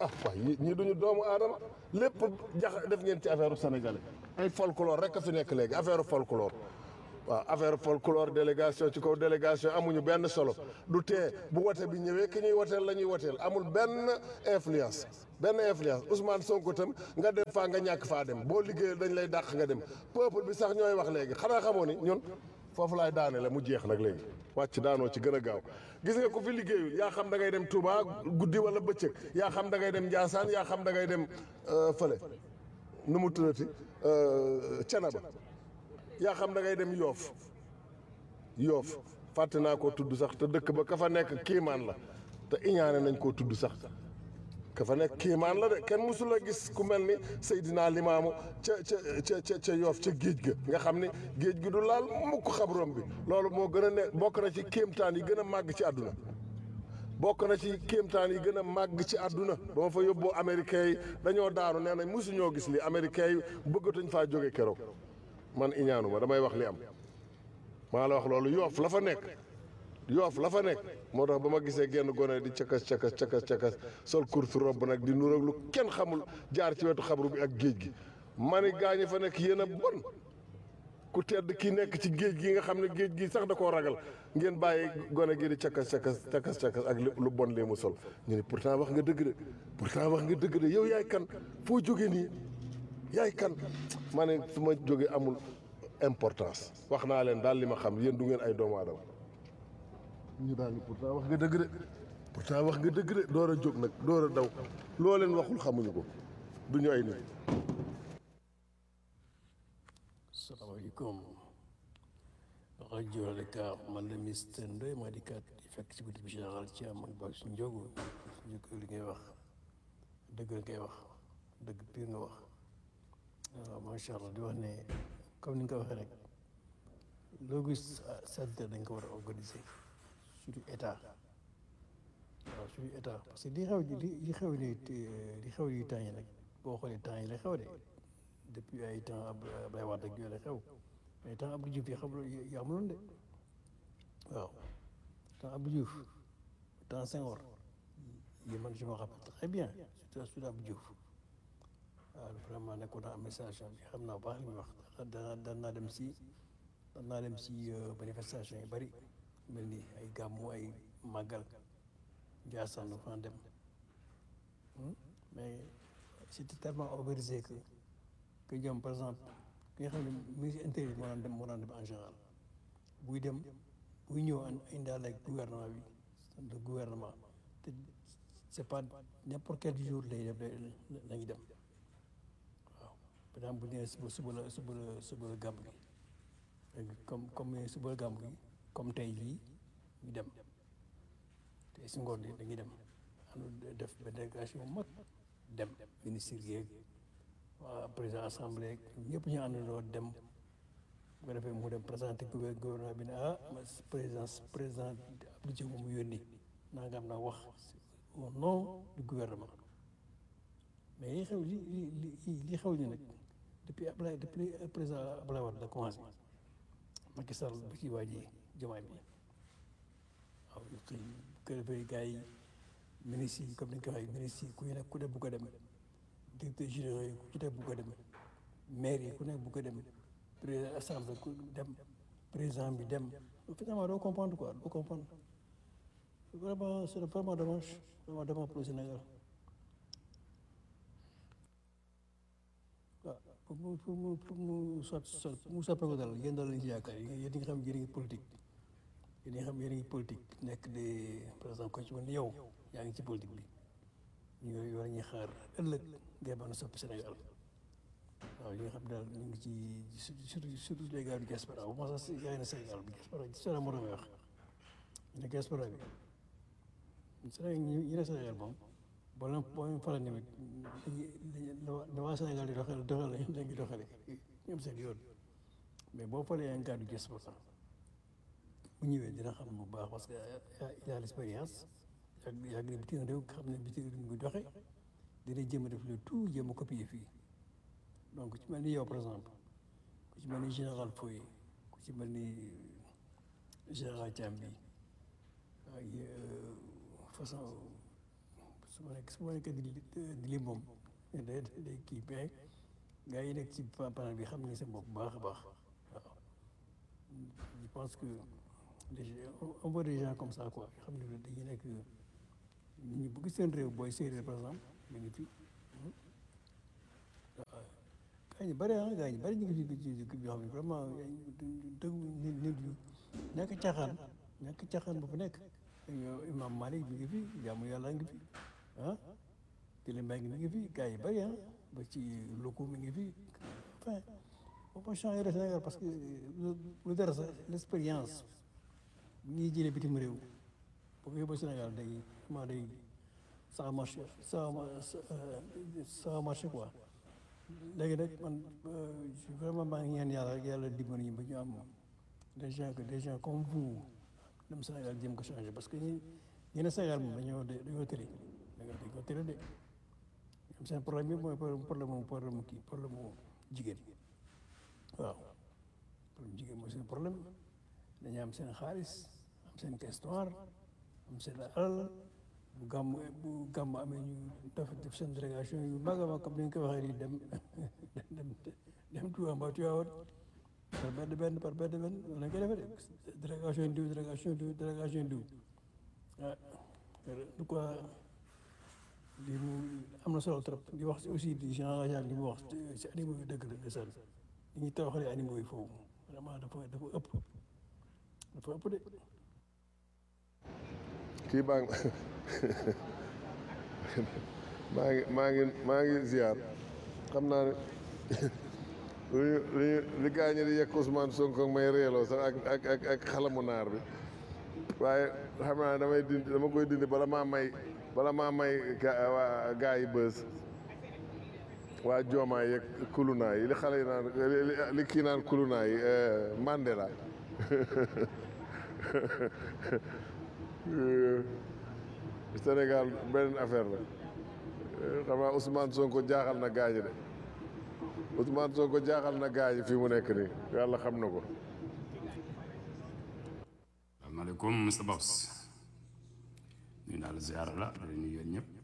ah waay yi ñii duñu doomu aadama lépp jax def ngeen ci affaire sénégalais ay folklore rek a fi nekk léegi affaire folklore waaw affaire folklore délégation ci kaw délégation amuñu benn solo du tee bu wote bi ñëwee ki ñuy woteel la ñuy woteel amul benn influence benn influence Ousmane Sonko tam nga dem faa nga ñàkk faa dem boo liggéeyee dañ lay dàq nga dem peuple bi sax ñooy wax léegi xanaa xamoo ni ñun foofu laay daane la mu jeex nag léegi wàcc daanoo ci gën a gaaw gis nga ku fi liggéeyul yaa xam da ngay dem Touba guddi wala bëccëg yaa xam da ngay dem Ndiassane yaa xam da ngay dem fële nu mu tuddati Canaba yaa xam da ngay dem Yoof Yoof fàtte naa koo tudd sax te dëkk ba ka fa nekk kiimaan la te iñaane nañ koo tudd sax ka fa nekk kiimaan la de kenn mësul a gis ku mel ni Seydina Limaamu ca ca ca ca ca Yoof ca géej ga nga xam ni géej gi du laal mukk xabrom bi loolu moo gën a ne bokk na ci kéemtaan yi gën a màgg ci àdduna bokk na ci kéemtaan yi gën a màgg ci àdduna ba ma fa yóbboo américains yi dañoo daanu nee nañ mosuñoo gis li américains yi bëggatuñ faa jóge keroog man iñaanu ma damay wax li am maa la wax loolu yoof la fa nekk yoof la fa nekk moo tax ba ma gisee genn gone di cakas cakas cakas cakas sol courte robe nag di nuroog lu kenn xamul jaar ci wetu xabru bi ak géej gi ma ni gaañi fa nekk yéen a bon ku tedd ki nekk ci géej gi nga xam ne géej gi sax da koo ragal ngeen bàyyi gone gi di cakas cakas cakas cakas ak lu bon lee mu sol ñu ni pourtant wax nga dëgg de pourtant wax nga dëgg de yow yaay kan foo jóge nii yaay kan ma ne su ma jóge amul importance wax naa leen daal li ma xam yéen du ngeen ay doomu aadama ñu daal ni pourtant wax nga dëgg de pourtant wax nga dëgg de door a jóg nag door a daw loo leen waxul xamuñu ko du ñu ay nit salaamaaleykum rajo Dakar man la Mister Ndoye maa di kat di fekk ci guddi bi général ci am ak ba su njóogu ñu ko li ngay wax dëgg la ngay wax dëgg pire nga wax waaw macha allah di wax ne comme ni nga ko waxee rek loo gis santé dañ ko war a organiser surtout état waaw surtout état parce que li xew li li xew ni li xew yi temps yi nag boo xoolee temps yi la xew de depuis ay temps Abdoulaye Wade ak yooyu la xew mais temps Abdou Diouf yi xam yi amuloon de waaw temps Abdou Diouf temps Senghor yi man je me rappelle très bien surtout surtout Abdou Diouf waaw vraiment nekkoon naa administration bi xam naa baax li muy wax daan daan naa dem si daan naa dem si manifestation yu bëri mel ni ay gàmmu ay màggal Ndiassane fa dem mais c'était tellement organisé que que ñoom par exemple ki nga xam ne ministre intérieur moo daan dem moo daan dem en général buy dem buy ñëw indaale ak gouvernement bi le gouvernement te c'est pas n'importe quel jour lay def lañuy dem waaw par exemple bu ñu nee suba suba la suba la suba la gàmb gi comme comme suba la gàmb gi comme tey jii ñu dem te si ngoon yi dañuy dem ànd def benn délégation bu mag dem ministre yeeg waa président assemblée ñëpp ñu àndandoo dem bu ko defee mu dem présenté gouvernement bi ne ah président président Abdou Diouf mu yónni nangam na wax au nom du gouvernement mais li xew li li li xew ni nag depuis Ablaye depuis président Ablaye Wade la commencé Macky Sall ba ci waa ji jamaay bi waaw ko defee gars yi ministres yi comme ni ñu ko waxee ministres yi ku nekk ku ne bu ko dem directeur généraux yi ku ci nekk bu ko dem maire yi ku nekk bu ko dem président assemblée ku dem président bi dem finalement doo comprendre quoi doo comprendre vraiment c'est vraiment dommage vraiment dommage pour le Sénégal waaw pour mu pour mu pour mu soit soit pour mu soppee ko dal yéen daal lañ ci yaakaar yéen ñi nga xam yéen a ngi politique yéen ñi nga xam yéen a ngi politique nekk des par exemple ko ci mel ni yow yaa ngi ci politique bi ñu war ñuy xaar ëllëg ngay mën a soppi Sénégal waaw yi nga xam daal ñu ngi ci surtout surtout les gars du diaspora bu ma sax yaa ngi ne Sénégal bi diaspora diaspora moo doon wax ñu ne diaspora bi Sénégal ñu ne Sénégal moom boo leen boo leen faral tamit dañuy waa Sénégal di doxal doxal lañ ngi doxale ñoom seen yoon mais boo falee un gars du diaspora bu ñëwee dina xam bu baax parce que il a l'expérience yàgg yàgg na bitim réew xam ne bitim réew muy doxe dina jéem a def le tout jéem a copier fii donc ku ci mel ni yow par exemple ku ci mel ni général Foy ku ci mel ni général Thiam bi ay façon su ma nekk su ma nekk di di li moom day day kii mais gars yi nekk ci panel bi xam nañ seen bopp bu baax a baax waaw je pense que les on voit des gens comme ça quoi xam ne dañuy nekk ñu bëgg seen réew booy séeréer par exemple ñu ngi fi waaw gaa ñu bëri ah gaa ñu bëri ñu ngi fi ci ci yoo xam ne vraiment dëgg nit nit yu ñàkk caaxaan ñàkk caaxaan bu fa nekk imam Malik mi ngi fi jaamu yàlla ngi fi ah Télémbaye mi ngi fi gaa yi bëri ah ba ci loko mi ngi fi enfin on peut changer le Sénégal parce que lu dara sax l'expérience ñuy jëlee bitim réew boo ko yóbboo Sénégal day vraiment day ça marche ça ça marche quoi léegi nag man vraiment maa ngi ñaan yàlla rek yàlla dimbali ñu ba ñu am des gens que des gens comme vous dem Sénégal jéem ko changer parce que ñi ñi ne Sénégal moom dañoo dañoo tëri dañoo tëri de ñoom seen problème bi mooy problème mu problème mu kii problème mu jigéen waaw problème jigéen mooy seen problème dañu am seen xaalis am seen histoire am seen alal bu gàmm bu gàmm amee ñu def def seen délégation yu mag a mag comme ni nga ko waxee nii dem dem dem Touba mbaa Tivaouane par benn benn par benn benn loolu lañ koy defee de délégation diw délégation diw délégation diw ah du quoi lii mu am na solo trop di wax aussi di Jean Jean li mu wax si animaux yi dëgg la ndeysaan li ñuy tawaxalee animaux yi foofu vraiment dafa dafa ëpp dafa ëpp de. kii baa ngi maa ngi maa ngi maa ngi ziar xam naa ne li li li gaañ di yekk Ousmane Sonko may reeloo sax ak ak ak ak xalamu naar bi waaye xam naa damay dindi dama koy dindi bala maa may bala maa may gaa gaa yi bës waa joomaay yeeg kulunaa yi li xale yi naan li kii naan kulunaa yi Mandela Sénégal beneen affaire la xam naa Ousmane Sonko jaaxal na gaañi de Ousmane Sonko jaaxal na gaañi fii mu nekk nii yàlla xam na ko. asalaamaaleykum Mr Babs ñu daal ziara la da nuyu yéen ñëpp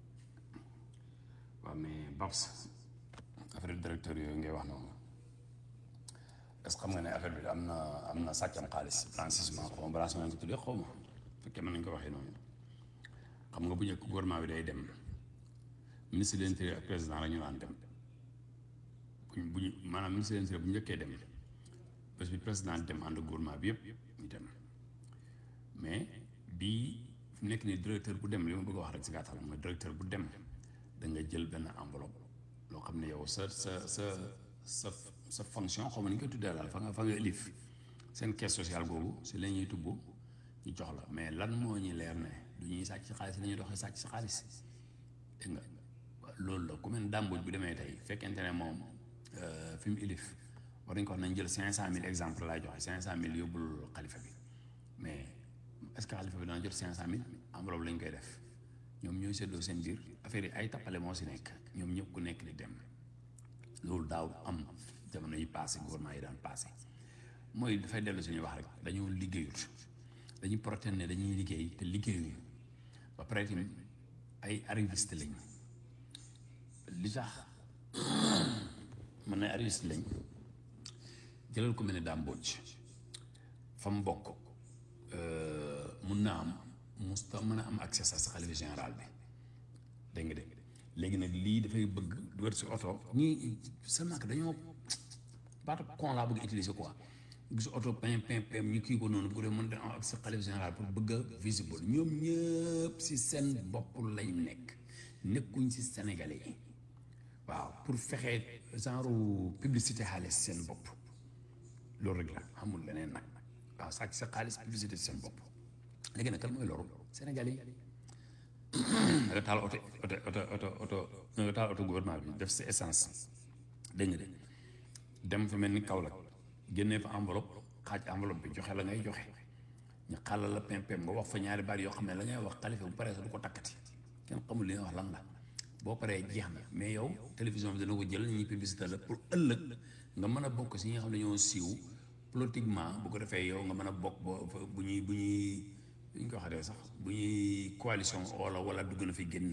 waaw mais Babs affaire directeur yooyu ngay wax noonu est-ce que xam nga ne affaire bi am na am na sàccam xaalis blanchissement xaw ma blanchiment nga ko tuddee xaw ma fekkee mën nañu ko waxee noonu xam nga bu njëkk gouvernement bi day dem ministre de l'intérieur ak président la ñu naan dem buñ bu ñu maanaam ministre de l'intérieur bu njëkkee dem bés bi président dem ànd gouvernement bi yëpp ñu dem mais bii fi mu nekk nii directeur bu dem li ma bëgg a wax rek si gàttal mooy directeur bu dem da nga jël benn enveloppe loo xam ne yow sa sa sa sa sa fonction xaw ma ni nga koy tuddee daal fa nga fa nga élif seen caisse sociale boobu si la ñuy tubb ñu jox la mais lan moo ñu leer ne du ñuy sàcc si xaalis la ñuy doxee sàcc si xaalis dégg nga loolu la ku mel dàmbuj bu demee tey fekkente ne moom fi mu élif war nañ ko wax nañ jël cinq cent mille exemple laay joxe cinq cent mille yóbbul xalifa bi mais est-ce que xalifa bi dana jot cinq cent mille enveloppe lañ koy def ñoom ñooy seddoo seen biir affaire yi ay tappale moo si nekk ñoom ñëpp ku nekk di dem loolu daaw am jamono yi passé gouvernement yi daan passé mooy dafay dellu suñuy wax rek dañoo liggéeyut dañuy protéine ne dañuy liggéey te liggéeyuñu ba pare tamit ay arriviste lañ li tax mën na arriviste lañ jëlal ko mel ne daam mbocc fa mu bokk mun naa am musta mën a am accès sa sa xalifa général bi dégg nga de léegi nag lii dafay bëgg dugal si oto ñii seulement que dañoo baatu con laa bëgg utiliser quoi gis oto pim pim pim ñu kii ko noonu bu ko dee mën da am accès xalifa général pour bëgg a visible ñoom ñëpp si seen bopp lañ nekk nekkuñ si sénégalais yi waaw pour fexe genre publicité xaalis seen bopp loolu rek la amul leneen nag waaw sàcc sa xaalis publicité seen bopp léegi nag kan mooy loru sénégalais yi nga taal oto oto oto oto oto nga taal oto gouvernement bi def si essence dégg nga de dem fa mel ni Kaolack génnee fa enveloppe xaaj enveloppe bi joxe la ngay joxe ñu xàllal la pem pem nga wax fa ñaari baat yoo xam ne la ngay wax xalifa bu paree sax du ko takkati kenn xamul li nga wax lan la boo paree jeex na mais yow télévision bi dana ko jël ñuy publicité la pour ëllëg nga mën a bokk si ñi nga xam ne ñoo siiw politiquement bu ko defee yow nga mën a bokk ba bu ñuy bu ñuy bu ñu ko waxatee sax bu ñuy coalition wala wala dugg na fi génn na fi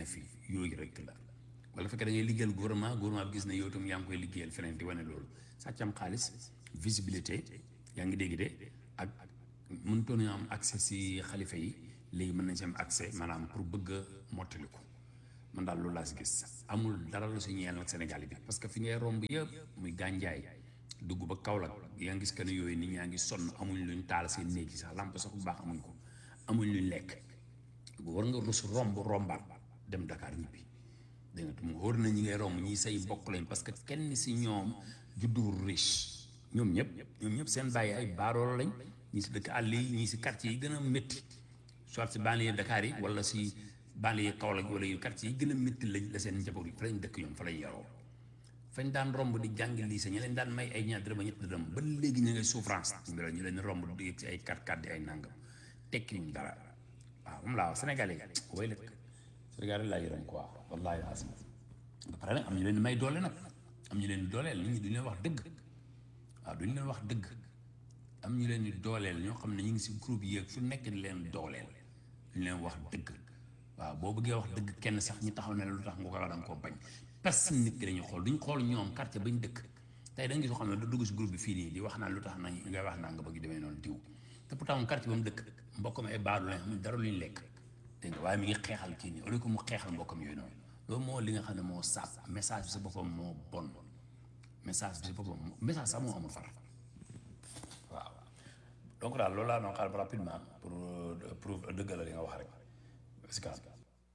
yooyu rek la wala fekkee da ngay liggéeyal gouvernement gouvernement bi gis ne yow itam yaa ngi koy liggéeyal feneen di wane loolu sàccam xaalis visibilité yaa ngi dégg de ak mënutoon ñu am accès si xalifa yi léegi mën nañ si am accès maanaam pour bëgg a mottali ko man daal loolu laa si gis amul dara lu si ñeel nag Sénégal bi parce que fi ngay romb yëpp muy gànjaay dugg ba Kaolack yaa ngi gis que ne yooyu nit ñaa ngi sonn amuñ luñ taal seen néeg yi sax lamp sax bu baax amuñ ko amuñ luñ lekk war nga rus romb rombaat dem Dakar ñibbi dégg nga te mu wóor na ñi ngay romb ñi say bokk lañ parce que kenn si ñoom juddu riche ñoom ñëpp ñoom ñëpp seen bàyyi ay baarool lañ ñii si dëkk àll yi ñii si quartier yi gën a métti soit si banlieue Dakar yi wala si banlieue Kaolack wala yu quartier yi gën a métti lañ la seen njaboot yi fa lañ dëkk ñoom fa lañ yaroo fañ daan romb di jàng lycée ñu leen daan may ay ñaar dërëm ba ñett dërëm ba léegi ñu ngay souffrance ñu leen romb di yëg ci ay kat kat di ay nangam tekki ñu dara waaw moom laa wax Sénégalais yi way lëkk Sénégalais laa yërëm quoi wallaahi asim ba pare nag am ñu leen may doole nag am ñu leen di dooleel nit ñi duñu leen wax dëgg waaw duñu leen wax dëgg am ñu leen di dooleel ñoo xam ne ñu ngi si groupe yi fu nekk di leen dooleel duñu leen wax dëgg waaw boo bëggee wax dëgg kenn sax ñu taxaw ne lu tax nga ko wax da nga koo bañ personne nit ki dañuy xool duñ xool ñoom quartier bañ dëkk tey da nga gis koo xam ne da dugg si groupe bi fii nii di wax naan lu tax nañ ngay wax naa nga bëgg demee noonu diw te pourtant moom quartier ba mu dëkk mbokkam ay baadu lañ xam ne dara luñ lekk dégg nga waaye mi ngi xeexal kii nii au lieu que mu xeexal mbokkam yooyu noonu loolu moo li nga xam ne moo saab message bi sa boppam moo bon message bi sa boppam message sax moo amul far waaw donc daal loolu laa doon xaar rapidement pour pour dëggal li nga wax rek si kanam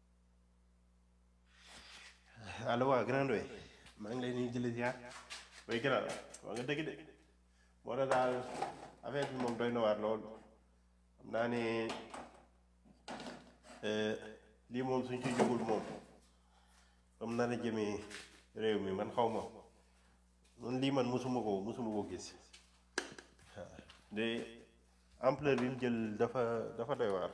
allo waaw grand doy maa ngi lay nuyu jële ziar way grand waa nga dëgg de moo tax daal affaire bi moom doy na waar lool xam naa ne lii moom suñ ci jógul moom comme na la jëmee réew mi man xaw ma man lii man mosuma ko mosuma ko gis waaw de ampleur bi mu jël dafa dafa doy waar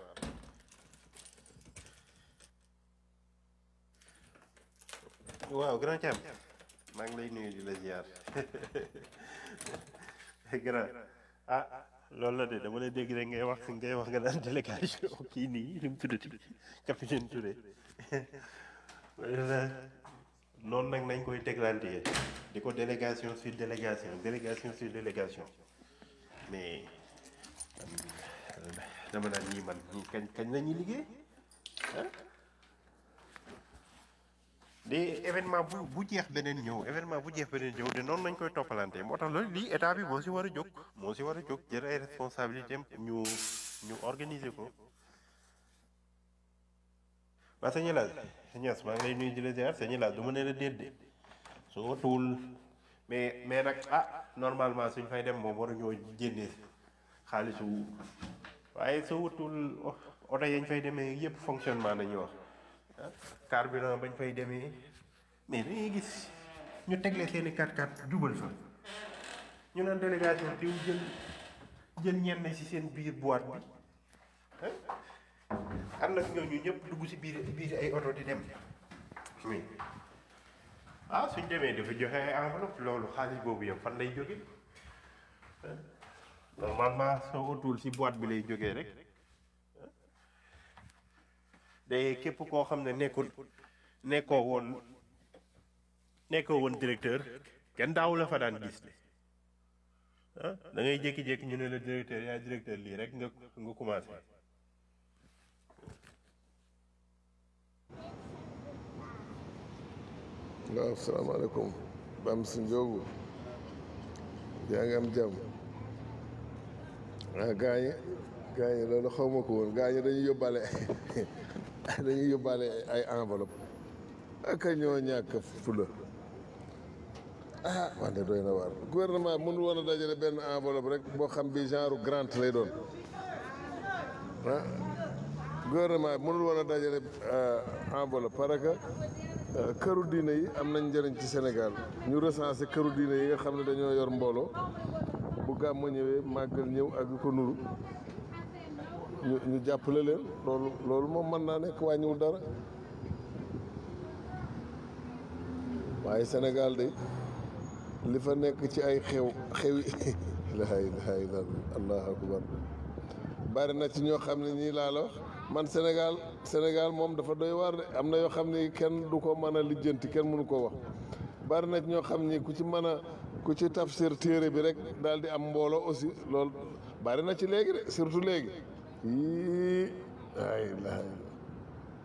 waaw grand Thiam maa ngi lay nuyu di la ziar grand ah loolu la de dama lay dégg rek ngay wax ngay wax nga naan délégation kii nii li mu tuddati capitaine Touré noonu nag nañ koy teglantee di ko délégation sur délégation délégation sur délégation mais dama naan ñii man ñii kañ kañ la ñuy liggéey ah de événement bu bu jeex beneen ñëw événement bu jeex beneen ñëw de noonu nañ koy toppalante moo tax loolu lii état bi moo si war a jóg moo si war a jóg jël ay responsabilité am ñu ñu organiser ko waa sëñ Laaj ñes maa ngi lay nuyu di la ziar sëñ Laaj du ma ne la déet de su watuwul mais mais nag ah normalement suñ fay dem moom war a ñoo jénnee xaalisu waaye soo watuwul oto yañ fay demee yëpp fonctionnement nañuy wax carburant bañ fay demee mais dañuy gis ñu tegle seeni 4x4 jubal fa ñu naan délégation diw jël jël ñenn ci seen biir boîte bi ànd ak ñooñu ñëpp dugg ci biir biir ay oto di dem oui ah suñ demee dafa joxe ay enveloppe loolu xaalis boobu yëpp fan lay jóge normalement soo otul ci boîte bi lay jógee rek de képp koo xam ne nekkul nekkoo woon nekkoo woon directeur kenn daawu la fa daan gis de ah da ngay jékki-jékki ñu ne la directeur yaay directeur lii rek nga nga commencé waaw salaamaaleykum Bam si Njóogu yaa ngi am jàmm ah gaañi gaañi loolu xaw ma ko woon gaañi dañuy yóbbaale dañuy yóbbaale ay enveloppe ak a ñoo ñàkk fula ah wante doy na waar gouvernement mënul woon a dajale benn enveloppe rek boo xam bi genre grant lay doon ah gouvernement mënul woon a dajale enveloppe parce que këru diine yi am nañ njëriñ ci Sénégal ñu recensé këru diine yi nga xam ne dañoo yor mbooloo bu gàmmu ñëwee màggal ñëw ak yu ko nuru ñu ñu jàppale leen loolu loolu moom mën naa nekk wàññiwul dara waaye Sénégal de li fa nekk ci ay xew xewi laa ilaaha illa allahu akbar bari na ci ñoo xam ne ñii laa la wax man Sénégal Sénégal moom dafa doy waar de am na yoo xam ni kenn du ko mën a lijjanti kenn mënu ko wax bari na ñoo xam ni ku ci mën a ku ci tafsir téere bi rek daal di am mbooloo aussi loolu bari na ci léegi de surtout léegi yii ay la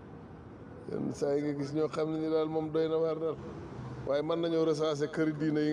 yenn saa yi nga gis ñoo xam ne ni daal moom doy na waar daal waaye mën nañoo recenser këri diine yi